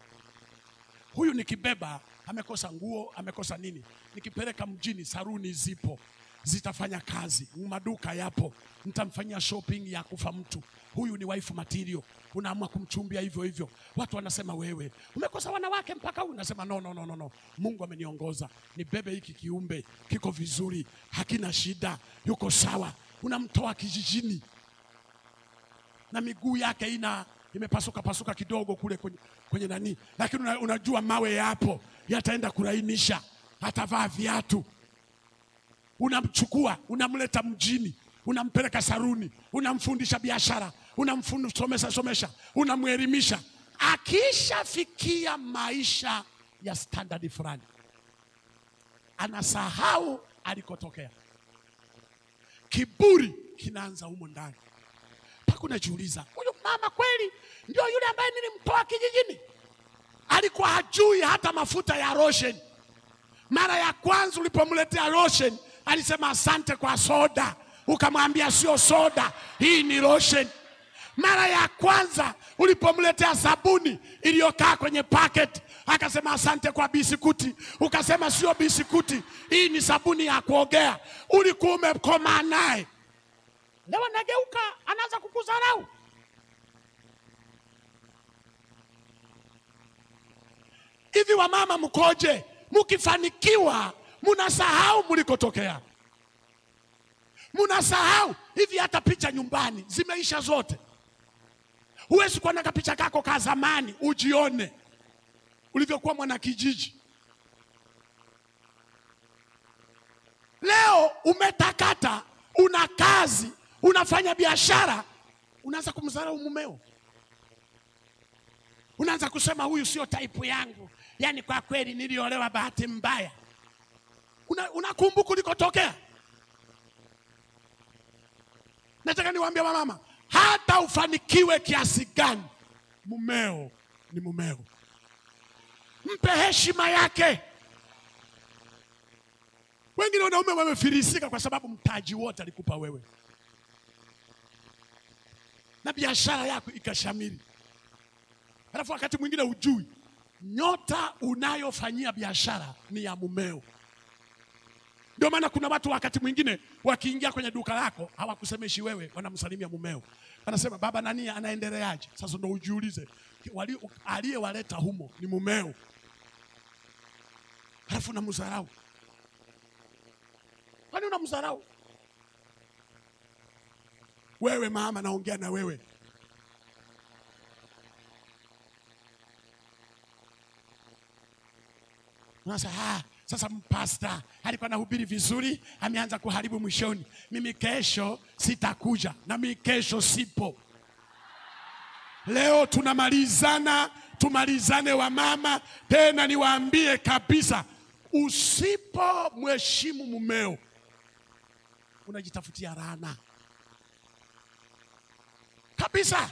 huyu nikibeba amekosa nguo, amekosa nini, nikipeleka mjini saruni zipo, zitafanya kazi. Maduka yapo, mtamfanyia shopping ya kufa mtu. Huyu ni wife material, unaamua kumchumbia hivyo hivyo. Watu wanasema wewe umekosa wanawake mpaka huyu. Nasema no, no, no, no, no. Mungu ameniongoza nibebe hiki kiumbe, kiko vizuri, hakina shida, yuko sawa. Unamtoa kijijini na miguu yake ina imepasuka pasuka kidogo kule kwenye, kwenye nani, lakini una, unajua mawe yapo yataenda kulainisha, atavaa viatu. Unamchukua unamleta mjini, unampeleka saruni, unamfundisha biashara, unamsomesha somesha, unamwelimisha. Akishafikia maisha ya standard fulani, anasahau alikotokea. Kiburi kinaanza humo ndani mpaka unajiuliza, huyu mama kweli ndio yule ambaye nilimtoa kijijini? Alikuwa hajui hata mafuta ya lotion. Mara ya kwanza ulipomletea lotion alisema asante kwa soda, ukamwambia sio soda, hii ni lotion. Mara ya kwanza ulipomletea sabuni iliyokaa kwenye packet akasema asante kwa bisikuti, ukasema sio bisikuti, hii ni sabuni ya kuogea. Ulikuwa umekomaa naye Leo anageuka anaanza kukudharau. Hivi wamama mkoje? Mkifanikiwa munasahau mlikotokea, munasahau hivi. Hata picha nyumbani zimeisha zote. Huwezi kuwa na kapicha kako ka zamani ujione ulivyokuwa mwana kijiji. Leo umetakata, una kazi unafanya biashara, unaanza kumdharau mumeo, unaanza kusema huyu sio type yangu, yaani kwa kweli niliolewa bahati mbaya. Unakumbuka una ulikotokea. Nataka niwaambie wamama, hata ufanikiwe kiasi gani, mumeo ni mumeo, mpe heshima yake. Wengine wanaume wamefilisika kwa sababu mtaji wote alikupa wewe na biashara yako ikashamiri, alafu wakati mwingine hujui nyota unayofanyia biashara ni ya mumeo. Ndio maana kuna watu wakati mwingine wakiingia kwenye duka lako hawakusemeshi wewe, wanamsalimia mumeo, wanasema baba nani anaendeleaje? Sasa ndo ujiulize, aliyewaleta humo ni mumeo, alafu unamdharau. Kwani unamdharau? Wewe mama, naongea na wewe. Sasa ah, sasa mpasta alikuwa anahubiri vizuri, ameanza kuharibu mwishoni. Mimi kesho sitakuja, na mimi kesho sipo. Leo tunamalizana, tumalizane wa mama. Tena niwaambie kabisa, usipo mheshimu mumeo unajitafutia laana kabisa.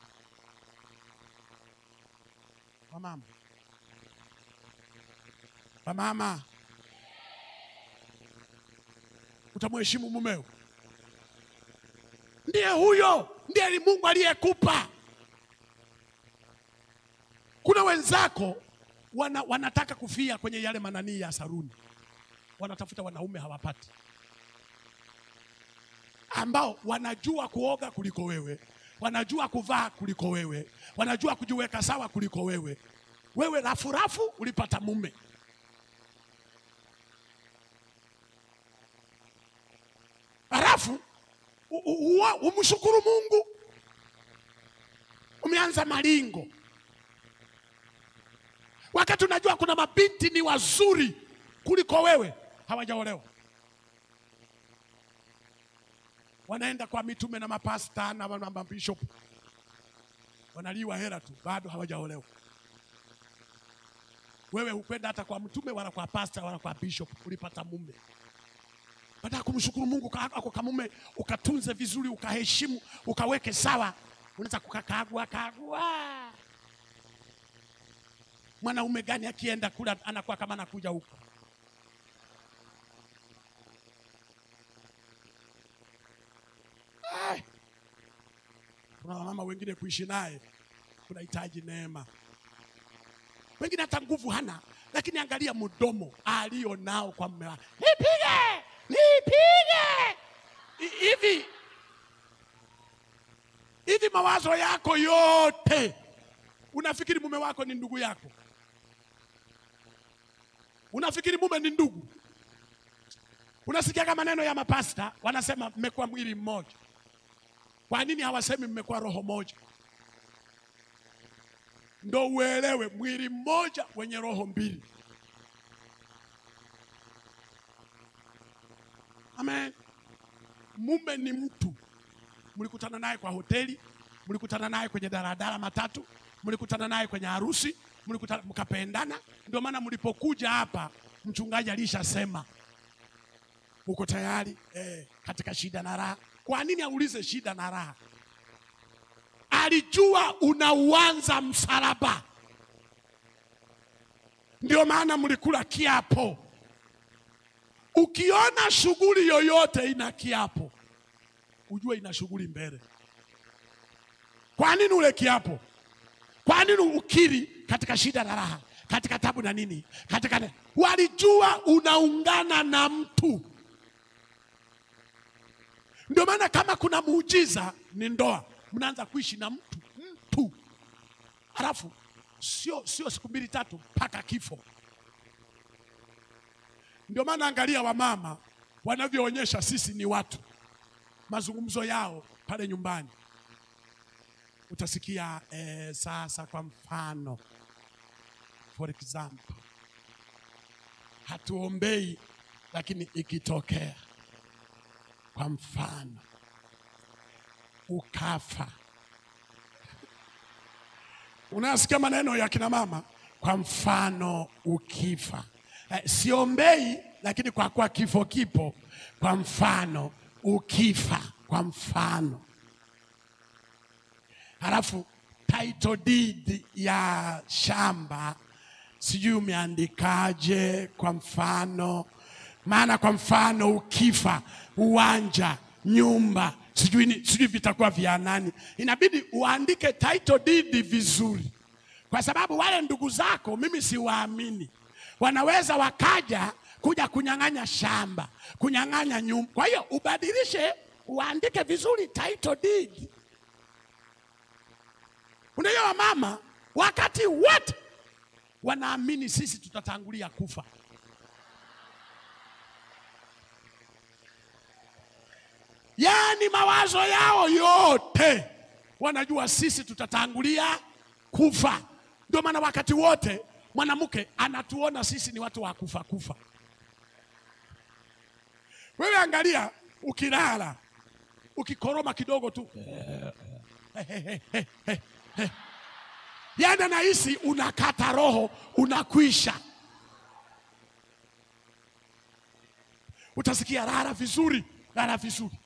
Wamama, wamama, utamheshimu mumeo? Ndiye huyo, ndiye ni Mungu aliyekupa. Kuna wenzako wana, wanataka kufia kwenye yale mananii ya saruni, wanatafuta wanaume hawapati, ambao wanajua kuoga kuliko wewe wanajua kuvaa kuliko wewe, wanajua kujiweka sawa kuliko wewe. Wewe rafurafu ulipata mume. Halafu umshukuru Mungu, umeanza malingo, wakati unajua kuna mabinti ni wazuri kuliko wewe, hawajaolewa wanaenda kwa mitume na mapasta na mabishop, wanaliwa hela tu, bado hawajaolewa. Wewe hukwenda hata kwa mtume wala kwa pasta wala kwa bishop, ulipata mume. Baada ya kumshukuru Mungu ako kamume, ukatunze vizuri, ukaheshimu, ukaweke sawa, unaweza kukakagua kagua. Mwanaume gani akienda kula anakuwa kama anakuja huko Kuna wamama wengine kuishi naye kunahitaji neema, wengine hata nguvu hana, lakini angalia mdomo alio nao kwa mume wake, nipige nipige hivi hivi, mawazo yako yote, unafikiri mume wako ni ndugu yako? Unafikiri mume ni ndugu? Unasikiaga maneno ya mapasta wanasema mmekuwa mwili mmoja. Kwa nini hawasemi mmekuwa roho moja? Ndo uelewe mwili mmoja wenye roho mbili. Amen. Mume ni mtu, mlikutana naye kwa hoteli, mlikutana naye kwenye daladala matatu, mlikutana naye kwenye harusi, mlikutana mkapendana. Ndio maana mlipokuja hapa, mchungaji alishasema uko tayari eh, katika shida na raha. Kwa nini aulize shida na raha? Alijua unauanza msalaba, ndio maana mlikula kiapo. Ukiona shughuli yoyote ina kiapo, ujue ina shughuli mbele. Kwa nini ule kiapo? Kwa nini ukiri katika shida na raha, katika tabu na nini, katika ne... walijua unaungana na mtu. Ndio maana kama kuna muujiza ni ndoa, mnaanza kuishi na mtu mtu, halafu sio sio siku mbili tatu mpaka kifo. Ndio maana angalia wamama wanavyoonyesha sisi ni watu, mazungumzo yao pale nyumbani utasikia eh, sasa kwa mfano, for example, hatuombei lakini ikitokea kwa mfano ukafa, unasikia maneno ya kina mama, kwa mfano ukifa Eh, siombei lakini kwa kuwa kifo kipo, kwa mfano ukifa, kwa mfano. Halafu title deed ya shamba sijui umeandikaje, kwa mfano. Maana kwa mfano ukifa, uwanja, nyumba, sijui ni- sijui vitakuwa vya nani. Inabidi uandike title deed vizuri, kwa sababu wale ndugu zako mimi siwaamini wanaweza wakaja kuja kunyang'anya shamba, kunyang'anya nyumba. Kwa hiyo ubadilishe, uandike vizuri title deed. Unajua mama wakati wote wanaamini sisi tutatangulia kufa. Yaani mawazo yao yote wanajua sisi tutatangulia kufa. Ndio maana wakati wote mwanamke anatuona sisi ni watu wa kufa kufa. Wewe angalia, ukilala ukikoroma kidogo tu yaani anahisi unakata roho, unakwisha. Utasikia lala vizuri, lala vizuri.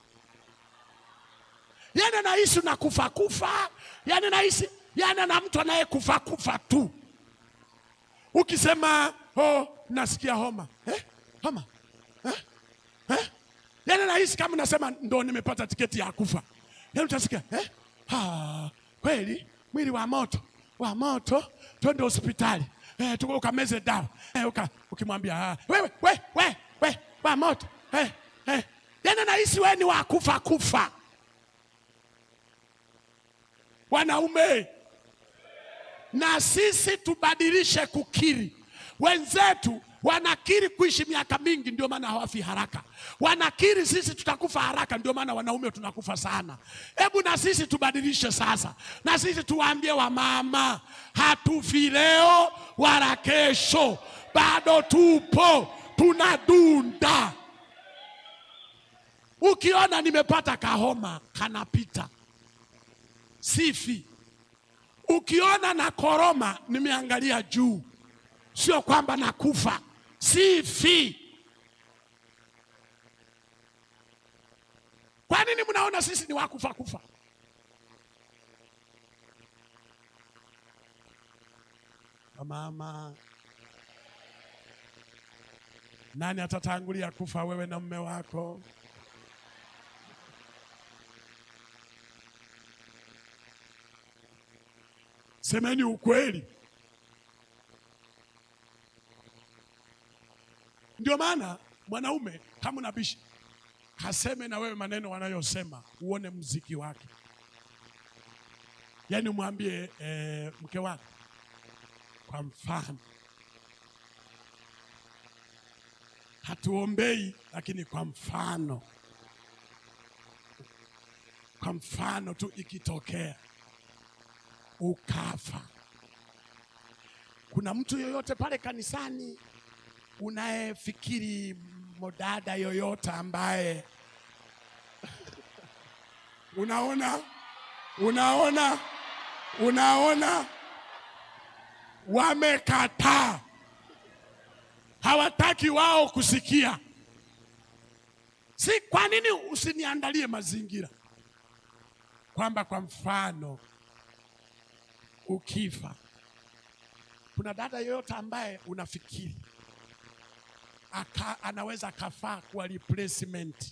Yaani anahisi unakufa kufa, yaani anahisi yaani ana mtu anayekufa kufa tu. Ukisema oh, nasikia homa eh? homa eh? Eh? Yaani nahisi kama nasema ndo nimepata tiketi ya kufa. Yaani utasikia eh? ha, kweli mwili wa moto wa moto, twende hospitali eh, tuko ukameze dawa eh, uka, ukimwambia ah, wewe we, we, we, wa moto eh, eh. Yaani nahisi wewe ni wa kufa kufa. Wanaume na sisi tubadilishe kukiri. Wenzetu wanakiri kuishi miaka mingi, ndio maana hawafi haraka. Wanakiri sisi tutakufa haraka, ndio maana wanaume tunakufa sana. Hebu na sisi tubadilishe sasa, na sisi tuwaambie wamama, hatufi leo wala kesho, bado tupo, tunadunda. Ukiona nimepata kahoma kanapita, sifi Ukiona na koroma nimeangalia juu, sio kwamba nakufa, sifi. Kwa nini mnaona sisi ni wakufa kufa? Mama, nani atatangulia kufa, wewe na mume wako? Semeni ukweli. Ndio maana mwanaume kama unabishi, kaseme na wewe maneno wanayosema, uone mziki wake. Yaani umwambie eh, mke wako kwa mfano, hatuombei lakini kwa mfano, kwa mfano tu ikitokea ukafa, kuna mtu yoyote pale kanisani unayefikiri modada yoyote ambaye unaona unaona unaona wamekataa, hawataki wao kusikia. Si kwa nini usiniandalie mazingira kwamba kwa mfano ukifa, kuna dada yoyote ambaye unafikiri aka, anaweza akafaa kuwa replacement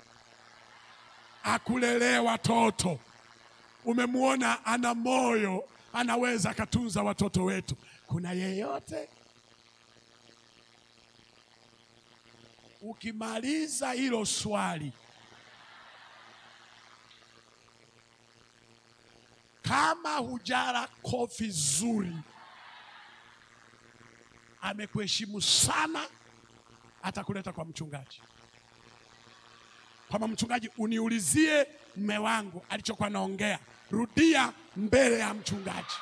akulelee watoto. Umemwona ana moyo, anaweza akatunza watoto wetu. Kuna yeyote? Ukimaliza hilo swali, kama hujara kofi zuri, amekuheshimu sana, atakuleta kwa mchungaji kwamba mchungaji, uniulizie mme wangu alichokuwa naongea, rudia mbele ya mchungaji.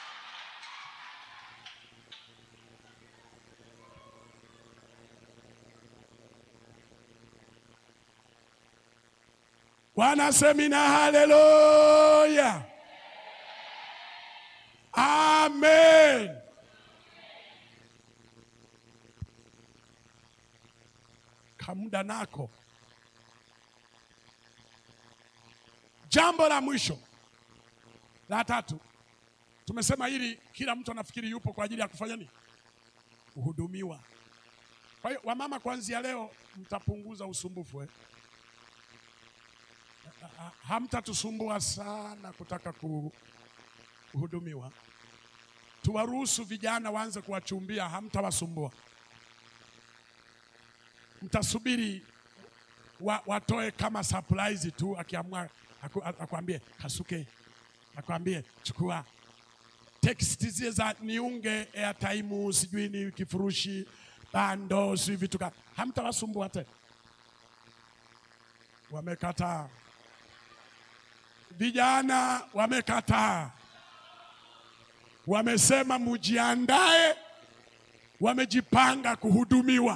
Bwana semina, haleluya, amen. Kamuda nako Jambo la mwisho la tatu, tumesema hili, kila mtu anafikiri yupo kwa ajili ya kufanya nini? Kuhudumiwa. Kwa hiyo wamama, kuanzia leo mtapunguza usumbufu eh? Ha- Hamtatusumbua sana kutaka ku- kuhudumiwa. Tuwaruhusu vijana waanze kuwachumbia, hamtawasumbua. Mtasubiri wa, watoe kama surprise tu, akiamua aku- akwambie kasuke, akwambie chukua text zile za niunge airtime, sijui ni kifurushi bando, sijui vitu ka, hamtawasumbua tena. Wamekataa, vijana wamekataa, wamesema mujiandae, wamejipanga kuhudumiwa.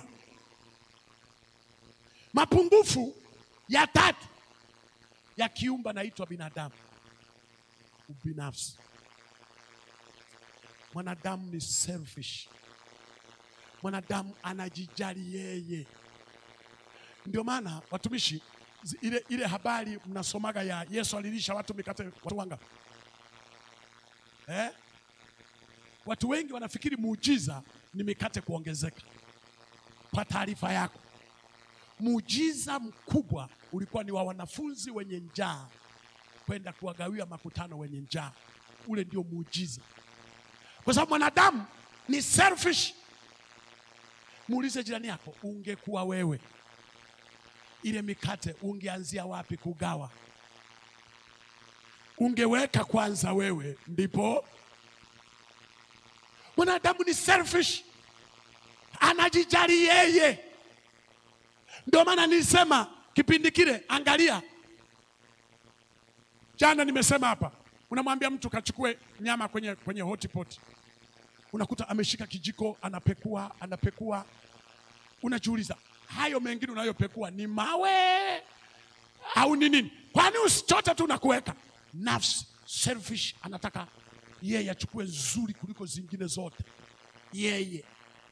Mapungufu ya tatu ya kiumba naitwa binadamu, ubinafsi. Mwanadamu ni selfish, mwanadamu anajijali yeye. Ndio maana watumishi, zi- ile, ile habari mnasomaga ya Yesu alilisha watu mikate watu wanga eh? Watu wengi wanafikiri muujiza ni mikate kuongezeka. Kwa taarifa yako muujiza mkubwa ulikuwa ni wa wanafunzi wenye njaa kwenda kuwagawia makutano wenye njaa. Ule ndio muujiza, kwa sababu mwanadamu ni selfish. Muulize jirani yako, ungekuwa wewe, ile mikate ungeanzia wapi kugawa? Ungeweka kwanza wewe, ndipo. Mwanadamu ni selfish, anajijali yeye. Ndio maana nilisema kipindi kile, angalia, jana nimesema hapa, unamwambia mtu kachukue nyama kwenye, kwenye hotpot, unakuta ameshika kijiko anapekua, anapekua, unajiuliza hayo mengine unayopekua ni mawe au ni nini? Kwani usichote tu na kuweka? Nafsi selfish, anataka yeye achukue nzuri kuliko zingine zote, yeye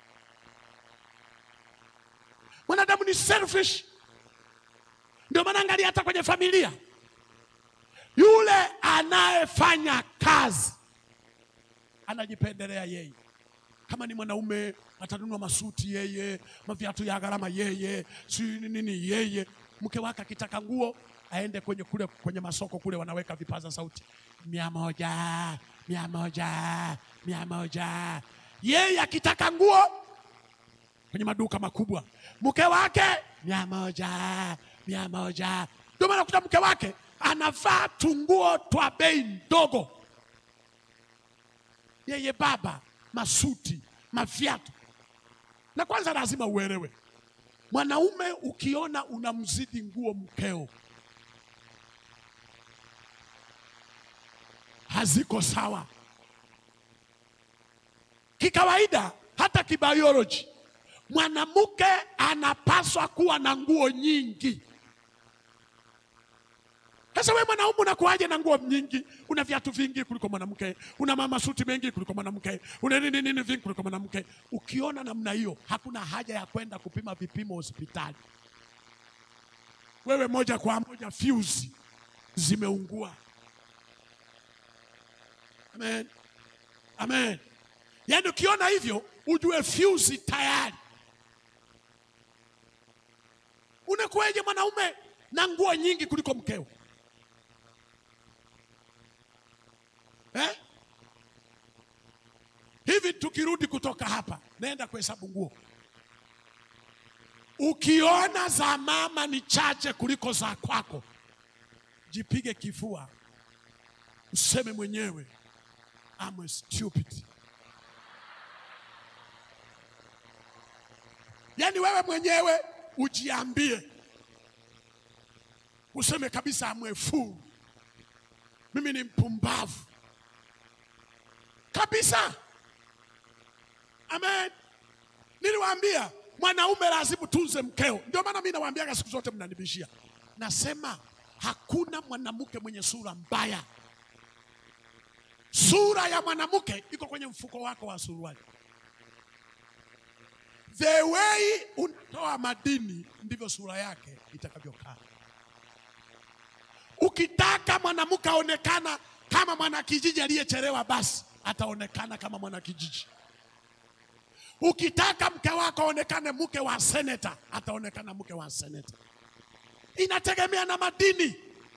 Mwanadamu ni selfish. Ndio maana angalia hata kwenye familia, yule anayefanya kazi anajipendelea yeye. Kama ni mwanaume atanunua masuti yeye, maviatu ya gharama yeye, si nini nini yeye. Mke wake akitaka nguo aende kwenye kule kwenye masoko kule, wanaweka vipaza sauti mia moja mia moja mia moja. Yeye akitaka nguo kwenye maduka makubwa, mke wake mia moja mia moja. Ndio maana kuta mke wake anavaa tunguo twa bei ndogo, yeye baba masuti maviatu. Na kwanza lazima uelewe, mwanaume ukiona unamzidi nguo mkeo, haziko sawa kikawaida, hata kibiology, mwanamke anapaswa kuwa na nguo nyingi. Sasa wewe mwanaume unakuaje na nguo nyingi? Una viatu vingi kuliko mwanamke, una mama suti mengi kuliko mwanamke, una nini nini vingi kuliko mwanamke. Ukiona namna hiyo, hakuna haja ya kwenda kupima vipimo hospitali. Wewe moja kwa moja fuse zimeungua. Amen, amen. Yaani ukiona hivyo ujue fuse tayari. Unakuwaje mwanaume na nguo nyingi kuliko mkeo eh? Hivi tukirudi kutoka hapa, naenda kuhesabu nguo, ukiona za mama ni chache kuliko za kwako, jipige kifua, useme mwenyewe I'm a stupid. Yaani wewe mwenyewe ujiambie, useme kabisa I'm a fool, mimi ni mpumbavu kabisa. Amen. Niliwaambia mwanaume lazima tunze mkeo. Ndio maana mimi nawaambiaga siku zote, mnanibishia, nasema hakuna mwanamke mwenye sura mbaya. Sura ya mwanamke iko kwenye mfuko wako wa suruali. The way unatoa madini ndivyo sura yake itakavyokaa. Ukitaka mwanamke aonekana kama mwanakijiji aliyechelewa, basi ataonekana kama mwanakijiji. Ukitaka mke wako aonekane mke wa seneta, ataonekana mke wa seneta. Inategemea na madini.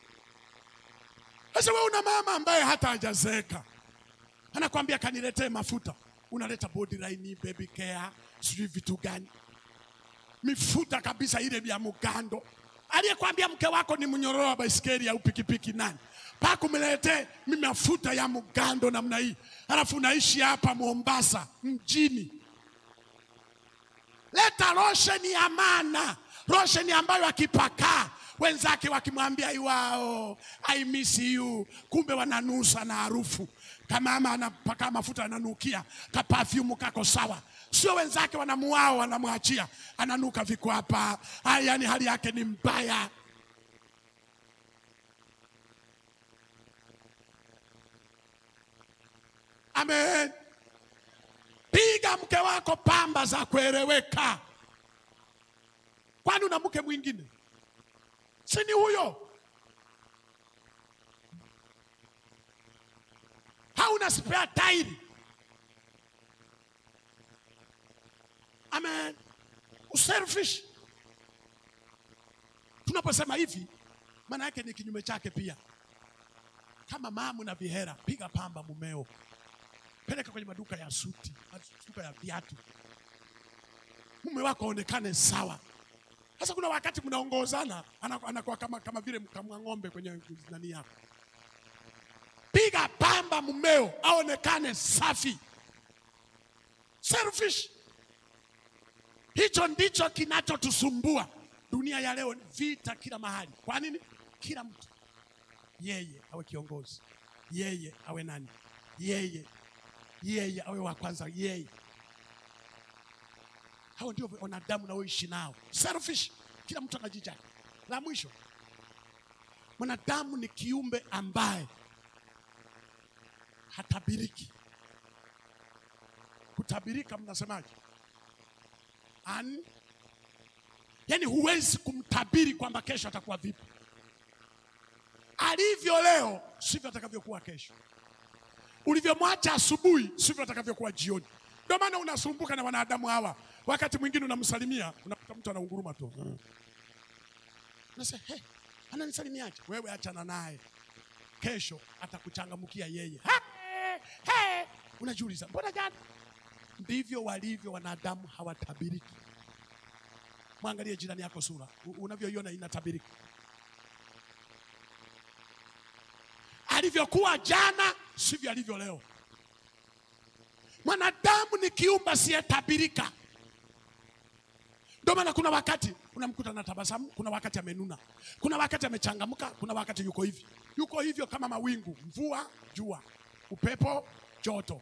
Sasa wewe una mama ambaye hata hajazeeka, anakwambia kaniletee mafuta, unaleta body line, baby care, sijui vitu gani, mifuta kabisa ile vya mugando. Aliyekwambia mke wako ni mnyororo wa baisikeli au pikipiki nani? Paka umletee mimi mafuta ya mugando namna hii, alafu unaishi hapa Mombasa mjini. Leta losheni ya maana, losheni ambayo akipakaa wenzake wakimwambia iwao I miss you, kumbe wananusa na harufu. Kama mama anapaka mafuta ananukia ka perfume kako sawa, sio wenzake wanamuao, wanamwachia ananuka viko hapa. Yani hali yake ni mbaya. Amen. Piga mke wako pamba za kueleweka. Kwani una mke mwingine? Si ni huyo? Hauna spare tairi? Amen. Uselfish. Tunaposema hivi, maana yake ni kinyume chake pia. Kama mamu na vihera, piga pamba mumeo, peleka kwenye maduka ya suti, maduka ya viatu, mume wako aonekane sawa. Sasa kuna wakati mnaongozana, anaku- anakuwa kama, kama vile mkamwa ng'ombe kwenye nani yako. Piga pamba mumeo aonekane safi. Selfish. Hicho ndicho kinachotusumbua dunia ya leo, vita kila mahali. Kwa nini? Kila mtu yeye awe kiongozi, yeye awe nani, yeye yeye awe wa kwanza, yeye hao ndio wanadamu naoishi nao, selfish. Kila mtu anajijali. La mwisho, mwanadamu ni kiumbe ambaye hatabiriki. Kutabirika mnasemaje? An, yani huwezi kumtabiri kwamba kesho atakuwa vipi. Alivyo leo sivyo atakavyokuwa kesho. Ulivyomwacha asubuhi sivyo atakavyokuwa jioni. Ndio maana unasumbuka na wanadamu hawa. Wakati mwingine unamsalimia, unakuta mtu anaunguruma tu. Hmm. Unasema, hey, ananisalimiaje? Wewe achana naye, kesho atakuchangamkia yeye. Ha, hey. Unajiuliza, mbona jana? Ndivyo walivyo wanadamu, hawatabiriki. Mwangalie jirani yako sura, U- unavyoiona inatabirika. Alivyokuwa jana sivyo alivyo leo. Mwanadamu ni kiumbe asiyetabirika. Ndio maana kuna wakati unamkuta na tabasamu, kuna wakati amenuna, kuna wakati amechangamka, kuna wakati yuko hivi, yuko hivyo kama mawingu, mvua, jua, upepo, joto.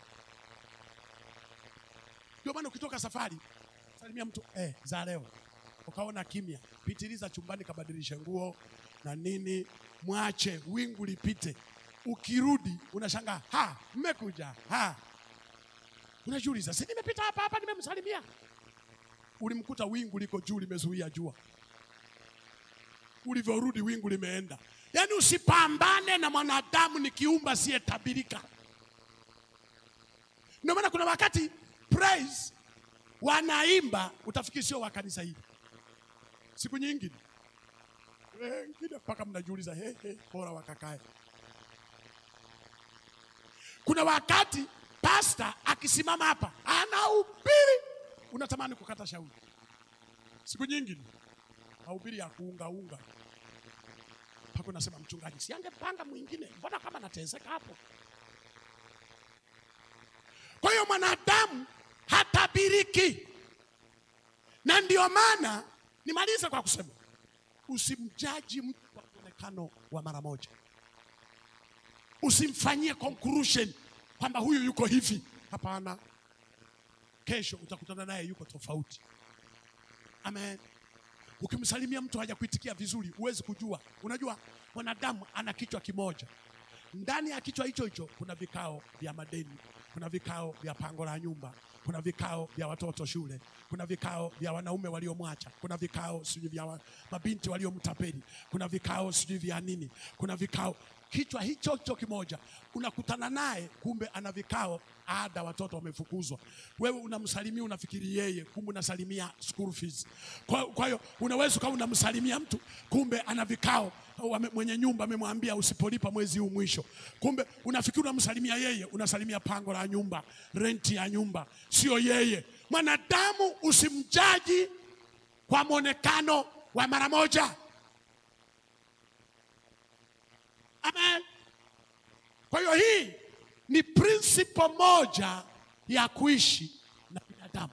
Ndio maana ukitoka safari, salimia mtu eh, za leo, ukaona kimya, pitiliza chumbani, kabadilishe nguo na nini, mwache wingu lipite. Ukirudi unashangaa, ha, mmekuja ha, unajiuliza, si nimepita hapa hapa, nimemsalimia ulimkuta wingu liko juu limezuia jua, ulivyorudi wingu limeenda. Yaani usipambane na mwanadamu, ni kiumbe asiyetabirika. Ndio maana kuna wakati praise wanaimba, utafikiri sio wa kanisa hili. Siku nyingine wengine mpaka mnajiuliza he, he, bora wakakae. Kuna wakati pasta akisimama hapa anahubiri unatamani kukata shauri. Siku nyingine mahubiri ya kuungaunga mpaka unasema mchungaji, si angepanga mwingine, mbona kama nateseka hapo? Kwa hiyo mwanadamu hatabiriki, na ndio maana nimalize kwa kusema usimjaji mtu kwa muonekano wa mara moja, usimfanyie conclusion kwamba huyu yuko hivi. Hapana, kesho utakutana naye yuko tofauti. Amen. Ukimsalimia mtu hajakuitikia vizuri, huwezi kujua. Unajua mwanadamu ana kichwa kimoja, ndani ya kichwa hicho hicho kuna vikao vya madeni, kuna vikao vya pango la nyumba, kuna vikao vya watoto shule, kuna vikao vya wanaume waliomwacha, kuna vikao sijui vya wa, mabinti waliomtapeli, kuna vikao sijui vya nini, kuna vikao kichwa hicho hicho kimoja unakutana naye, kumbe ana vikao ada, watoto wamefukuzwa. Wewe unamsalimia unafikiri yeye, kumbe unasalimia school fees. Kwa kwa hiyo unaweza ukawa unamsalimia mtu, kumbe ana vikao wame, mwenye nyumba amemwambia usipolipa mwezi huu mwisho, kumbe unafikiri unamsalimia yeye, unasalimia pango la nyumba, renti ya nyumba, sio yeye. Mwanadamu usimjaji kwa mwonekano wa mara moja. Amen. Kwa hiyo hii ni principle moja ya kuishi na binadamu.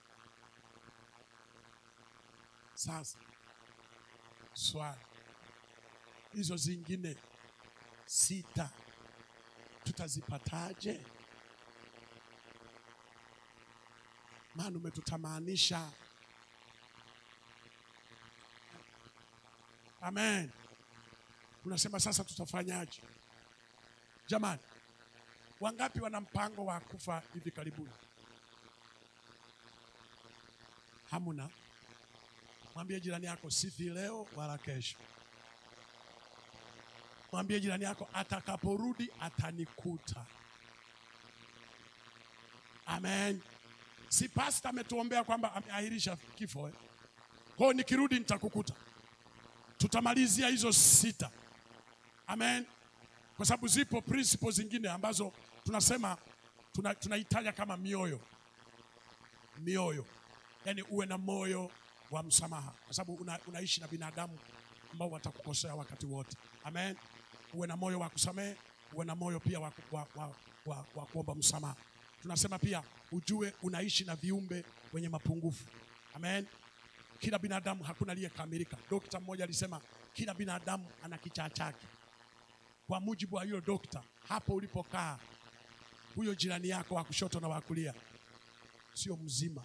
Sasa swali, hizo zingine sita tutazipataje? Maana umetutamanisha. Amen. Unasema sasa tutafanyaje? Jamani, wangapi wana mpango wa kufa hivi karibuni? Hamuna? Mwambie jirani yako sifi leo wala kesho. Mwambie jirani yako atakaporudi atanikuta. Amen. Si pasta ametuombea kwamba ameahirisha kifo eh? Kwa hiyo nikirudi nitakukuta. Tutamalizia hizo sita. Amen. Kwa sababu zipo principles zingine ambazo tunasema tuna- tunaitaja kama mioyo. Mioyo, yaani uwe na moyo wa msamaha, kwa sababu una, unaishi na binadamu ambao watakukosea wakati wote. Amen. Uwe na moyo wa kusamehe, uwe na moyo pia wa, ku- wa, wa, wa, wa kuomba msamaha. Tunasema pia ujue unaishi na viumbe wenye mapungufu. Amen. Kila binadamu hakuna aliyekamilika. Dokta mmoja alisema kila binadamu ana kichaa chake. Kwa mujibu wa hiyo dokta, hapo ulipokaa, huyo jirani yako wa kushoto na wa kulia sio mzima,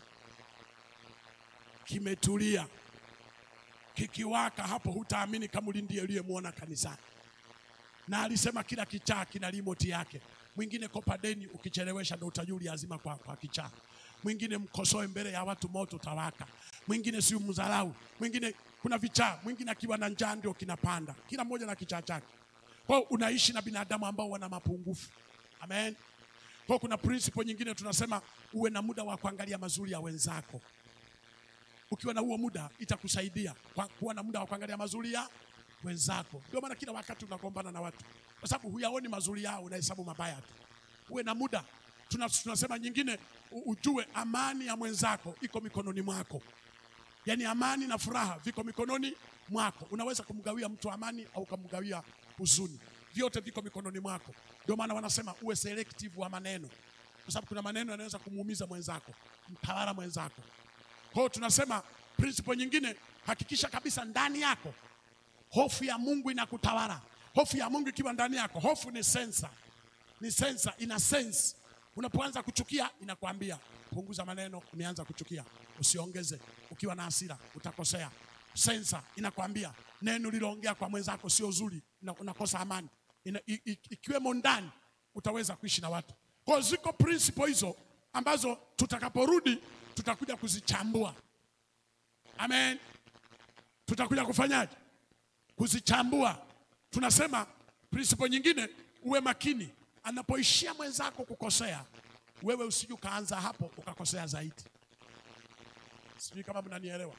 kimetulia, kikiwaka hapo, hutaamini kama ndiye uliyemwona kanisani. Na alisema kila kichaa kina remote yake. Mwingine kopa deni, ukichelewesha ndo utajua uliazima kwa, kwa kichaa. Mwingine mkosoe mbele ya watu, moto utawaka. Mwingine si mdharau, mwingine kuna vichaa, mwingine akiwa na njaa ndio kinapanda. Kila mmoja na kichaa chake. Kwa hiyo unaishi na binadamu ambao wana mapungufu. Amen. Kwa hiyo kuna principle nyingine tunasema uwe na muda wa kuangalia mazuri ya wenzako. Ukiwa na huo muda itakusaidia kwa kuwa na muda wa kuangalia mazuri ya wenzako. Ndio maana kila wakati unagombana na watu, kwa sababu huyaoni mazuri yao, unahesabu mabaya tu. Uwe na muda. Tuna, tunasema nyingine, u- ujue amani ya mwenzako iko mikononi mwako. Yaani amani na furaha viko mikononi mwako. Unaweza kumgawia mtu amani au kumgawia huzuni, vyote viko mikononi mwako. Ndio maana wanasema uwe selective wa maneno, kwa sababu kuna maneno yanaweza kumuumiza mwenzako, mtawala mwenzako. Kwa hiyo tunasema principle nyingine, hakikisha kabisa ndani yako hofu ya Mungu inakutawala. Hofu ya Mungu ikiwa ndani yako, hofu ni sensa, ni sensa, ina sense. Unapoanza kuchukia inakwambia punguza maneno, umeanza kuchukia, usiongeze. Ukiwa na hasira utakosea. Sensa inakwambia neno liloongea kwa mwenzako sio zuri, una- unakosa amani. Ina, i, i, ikiwemo ndani utaweza kuishi na watu. Kwa hiyo ziko principle hizo ambazo tutakaporudi tutakuja kuzichambua. Amen. Tutakuja kufanyaje? Kuzichambua. Tunasema principle nyingine, uwe makini anapoishia mwenzako kukosea, wewe usije ukaanza hapo ukakosea zaidi. Sijui kama mnanielewa.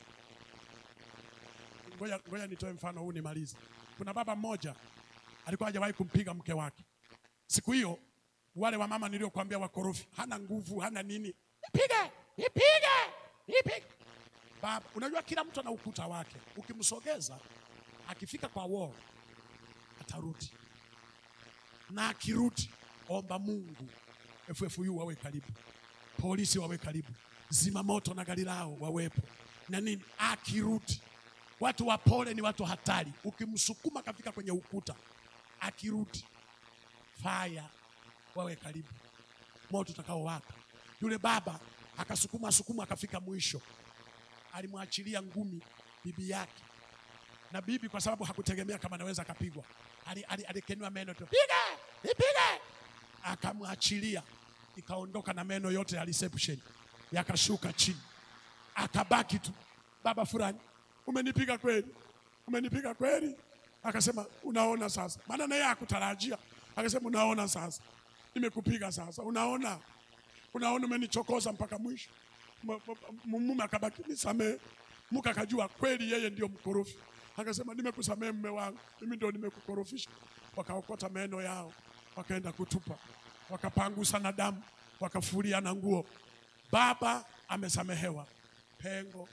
Ngoja, ngoja nitoe mfano huu nimalize. Kuna baba mmoja alikuwa hajawahi kumpiga mke wake. Siku hiyo wale wa mama niliokuambia wakorofi, hana nguvu, hana nini, nipige, nipige, nipige. Baba, unajua kila mtu ana ukuta wake. Ukimsogeza akifika kwa wall atarudi, na akirudi, omba Mungu FFU wawe karibu, polisi wawe karibu, zimamoto na gari lao wawepo na nini. Akirudi, watu wapole ni watu hatari. Ukimsukuma kafika kwenye ukuta, akirudi, faya wawe karibu, moto utakaowaka. Yule baba akasukuma sukuma, akafika mwisho, alimwachilia ngumi bibi yake na bibi kwa sababu hakutegemea kama anaweza akapigwa, ali- ali- alikenua meno tu, pige nipige, akamwachilia, ikaondoka na meno yote ya reception yakashuka chini, akabaki tu, baba fulani, umenipiga kweli, umenipiga kweli. Akasema unaona sasa, maana naye hakutarajia. Akasema unaona sasa, nimekupiga sasa, unaona, unaona, umenichokoza mpaka mwisho. M- m- Mume akabaki nisamee, mke akajua kweli yeye ndio mkorofi. Akasema nimekusamee mume wangu, mimi ndio nimekukorofisha. Wakaokota meno yao, wakaenda kutupa, wakapangusa na damu, wakafulia na nguo. Baba amesamehewa, pengo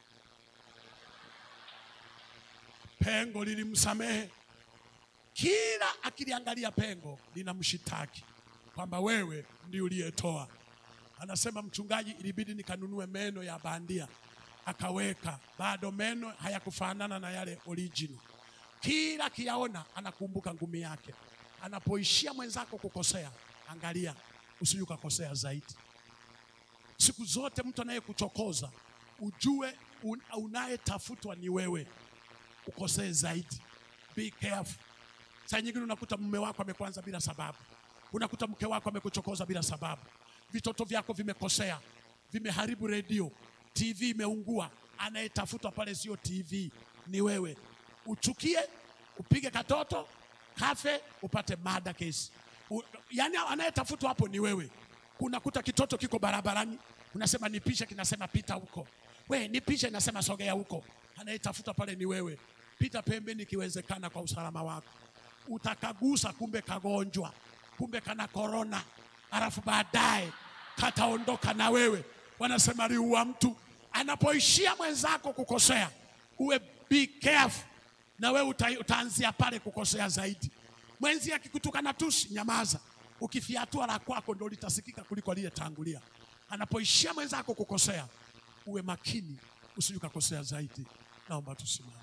pengo lilimsamehe. Kila akiliangalia pengo linamshitaki kwamba wewe ndio uliyetoa. Anasema mchungaji, ilibidi nikanunue meno ya bandia, akaweka bado meno hayakufanana na yale original. Kila akiyaona anakumbuka ngumi yake. Anapoishia mwenzako kukosea, angalia usije ukakosea zaidi. Siku zote mtu anayekuchokoza ujue un, unayetafutwa ni wewe, ukosee zaidi. Be careful. Saa nyingine unakuta mume wako amekuanza bila sababu, unakuta mke wako amekuchokoza bila sababu, vitoto vyako vimekosea, vimeharibu redio, TV imeungua. Anayetafutwa pale sio TV, ni wewe. Uchukie, upige katoto kafe, upate mada kesi. U, yani anayetafutwa hapo ni wewe. Unakuta kitoto kiko barabarani, unasema nipishe, kinasema pita huko. We nipishe, nasema sogea huko. Anayetafuta pale ni wewe. Pita pembeni ikiwezekana, kwa usalama wako. Utakagusa, kumbe kagonjwa, kumbe kana korona, alafu baadaye kataondoka na wewe. Wanasema liua mtu. Anapoishia mwenzako kukosea, uwe be careful, na wewe uta, utaanzia pale kukosea zaidi. Mwenzi akikutukana tusi, nyamaza. Ukifiatua la kwako ndo litasikika kuliko aliyetangulia. Anapoishia mwenzako kukosea, uwe makini, usije ukakosea zaidi. Naomba tusimame.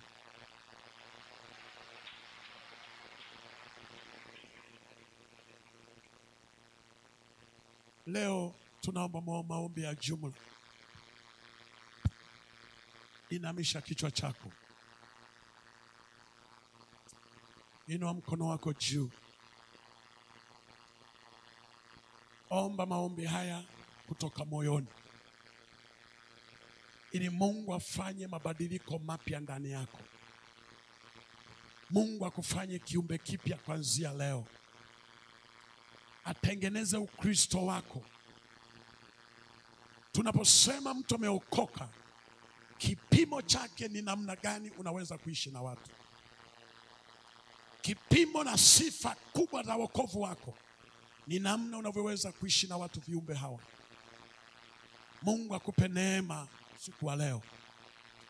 Leo tunaomba mao- maombi ya jumla. Inamisha kichwa chako, inua mkono wako juu, omba maombi haya kutoka moyoni, ili Mungu afanye mabadiliko mapya ndani yako. Mungu akufanye kiumbe kipya kuanzia leo atengeneze Ukristo wako. Tunaposema mtu ameokoka, kipimo chake ni namna gani unaweza kuishi na watu. Kipimo na sifa kubwa za wokovu wako ni namna unavyoweza kuishi na watu, viumbe hawa. Mungu akupe neema siku wa leo,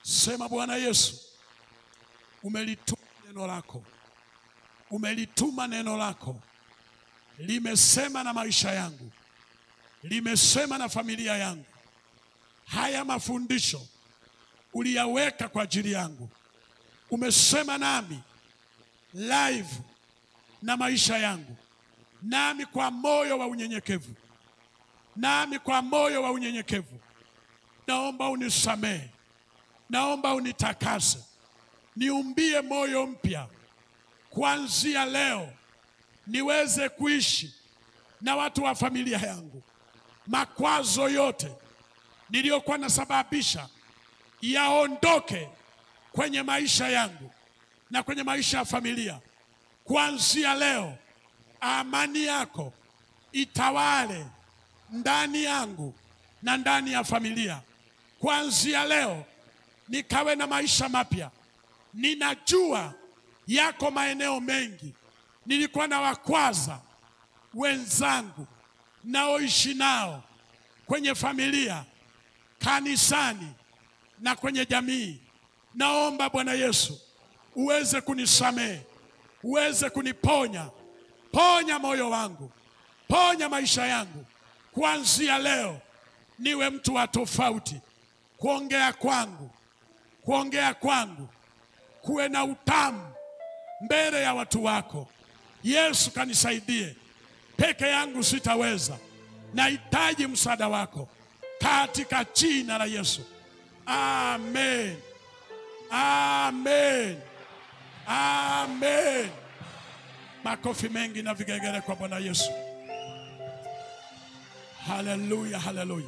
Sema Bwana Yesu, umelituma neno lako, umelituma neno lako, limesema na maisha yangu, limesema na familia yangu. Haya mafundisho uliyaweka kwa ajili yangu, umesema nami live na maisha yangu, nami kwa moyo wa unyenyekevu, nami kwa moyo wa unyenyekevu, naomba unisamehe, naomba unitakase, niumbie moyo mpya kuanzia leo, niweze kuishi na watu wa familia yangu. Makwazo yote niliyokuwa nasababisha yaondoke kwenye maisha yangu na kwenye maisha ya familia. Kuanzia leo, amani yako itawale ndani yangu na ndani ya familia. Kuanzia leo, nikawe na maisha mapya. Ninajua yako maeneo mengi nilikuwa na wakwaza wenzangu naoishi nao kwenye familia, kanisani na kwenye jamii. Naomba Bwana Yesu uweze kunisamehe, uweze kuniponya. Ponya moyo wangu, ponya maisha yangu. Kuanzia leo niwe mtu wa tofauti. Kuongea kwangu, kuongea kwangu kuwe na utamu mbele ya watu wako. Yesu, kanisaidie, peke yangu sitaweza, nahitaji msaada wako katika jina la Yesu. Amen, amen, amen. Makofi mengi na vigegere kwa Bwana Yesu. Haleluya, haleluya.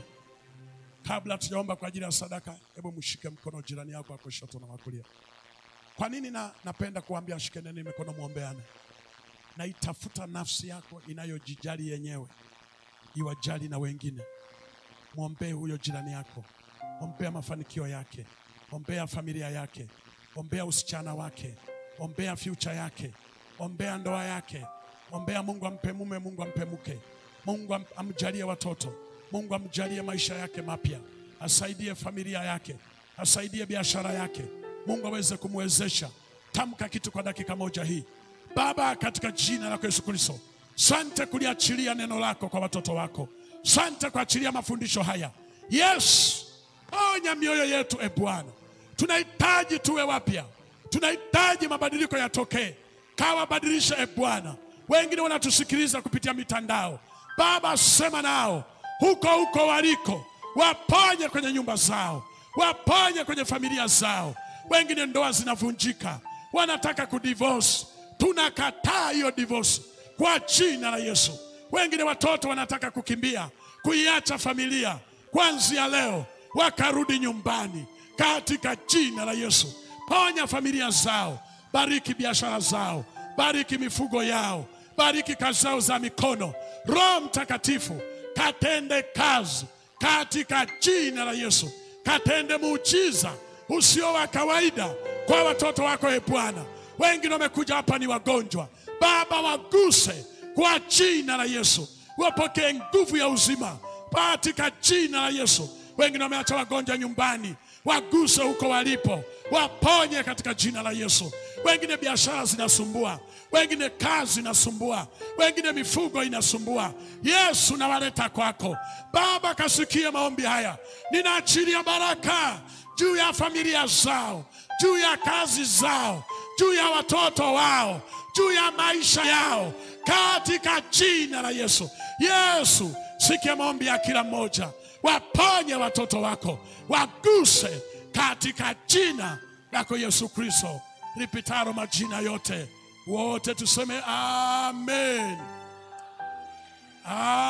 Kabla tujaomba kwa ajili ya sadaka, hebu mshike mkono jirani yako wa kushoto na wa kulia. Kwa nini na, napenda kuambia shikaneni mikono muombeane? Na itafuta nafsi yako inayojijali yenyewe iwajali na wengine. Mwombee huyo jirani yako, ombea mafanikio yake, ombea familia yake, ombea usichana wake, ombea future yake, ombea ndoa yake, ombea Mungu ampe mume, Mungu ampe mke, Mungu am- amjalie watoto, Mungu amjalie maisha yake mapya, asaidie familia yake, asaidie biashara yake, Mungu aweze kumwezesha. Tamka kitu kwa dakika moja hii. Baba, katika jina lako Yesu Kristo, sante kuliachilia neno lako kwa watoto wako, sante kuachilia mafundisho haya. Yes, onya mioyo yetu e Bwana, tunahitaji tuwe wapya, tunahitaji mabadiliko yatokee. Kawabadilisha e Bwana. Wengine wanatusikiliza kupitia mitandao, Baba, sema nao huko huko waliko, waponye kwenye nyumba zao, waponye kwenye familia zao. Wengine ndoa zinavunjika, wanataka kudivorce, tunakataa hiyo divorce kwa jina la Yesu. Wengine watoto wanataka kukimbia, kuiacha familia, kuanzia leo wakarudi nyumbani katika jina la Yesu. Ponya familia zao, bariki biashara zao, bariki mifugo yao, bariki kazi zao za mikono. Roho Mtakatifu katende kazi katika jina la Yesu, katende muujiza usio wa kawaida kwa watoto wako, e Bwana. Wengine wamekuja hapa ni wagonjwa, Baba, waguse kwa jina la Yesu, wapokee nguvu ya uzima katika jina la Yesu. Wengine wameacha wagonjwa nyumbani, waguse huko walipo, waponye katika jina la Yesu. Wengine biashara zinasumbua, wengine kazi inasumbua, wengine mifugo inasumbua. Yesu, nawaleta kwako Baba, kasikie maombi haya. Ninaachilia baraka juu ya familia zao, juu ya kazi zao, juu ya watoto wao, juu ya maisha yao katika jina la Yesu. Yesu, sikia maombi ya kila mmoja, waponye watoto wako, waguse katika jina lako Yesu Kristo lipitalo majina yote. Wote tuseme amen, amen.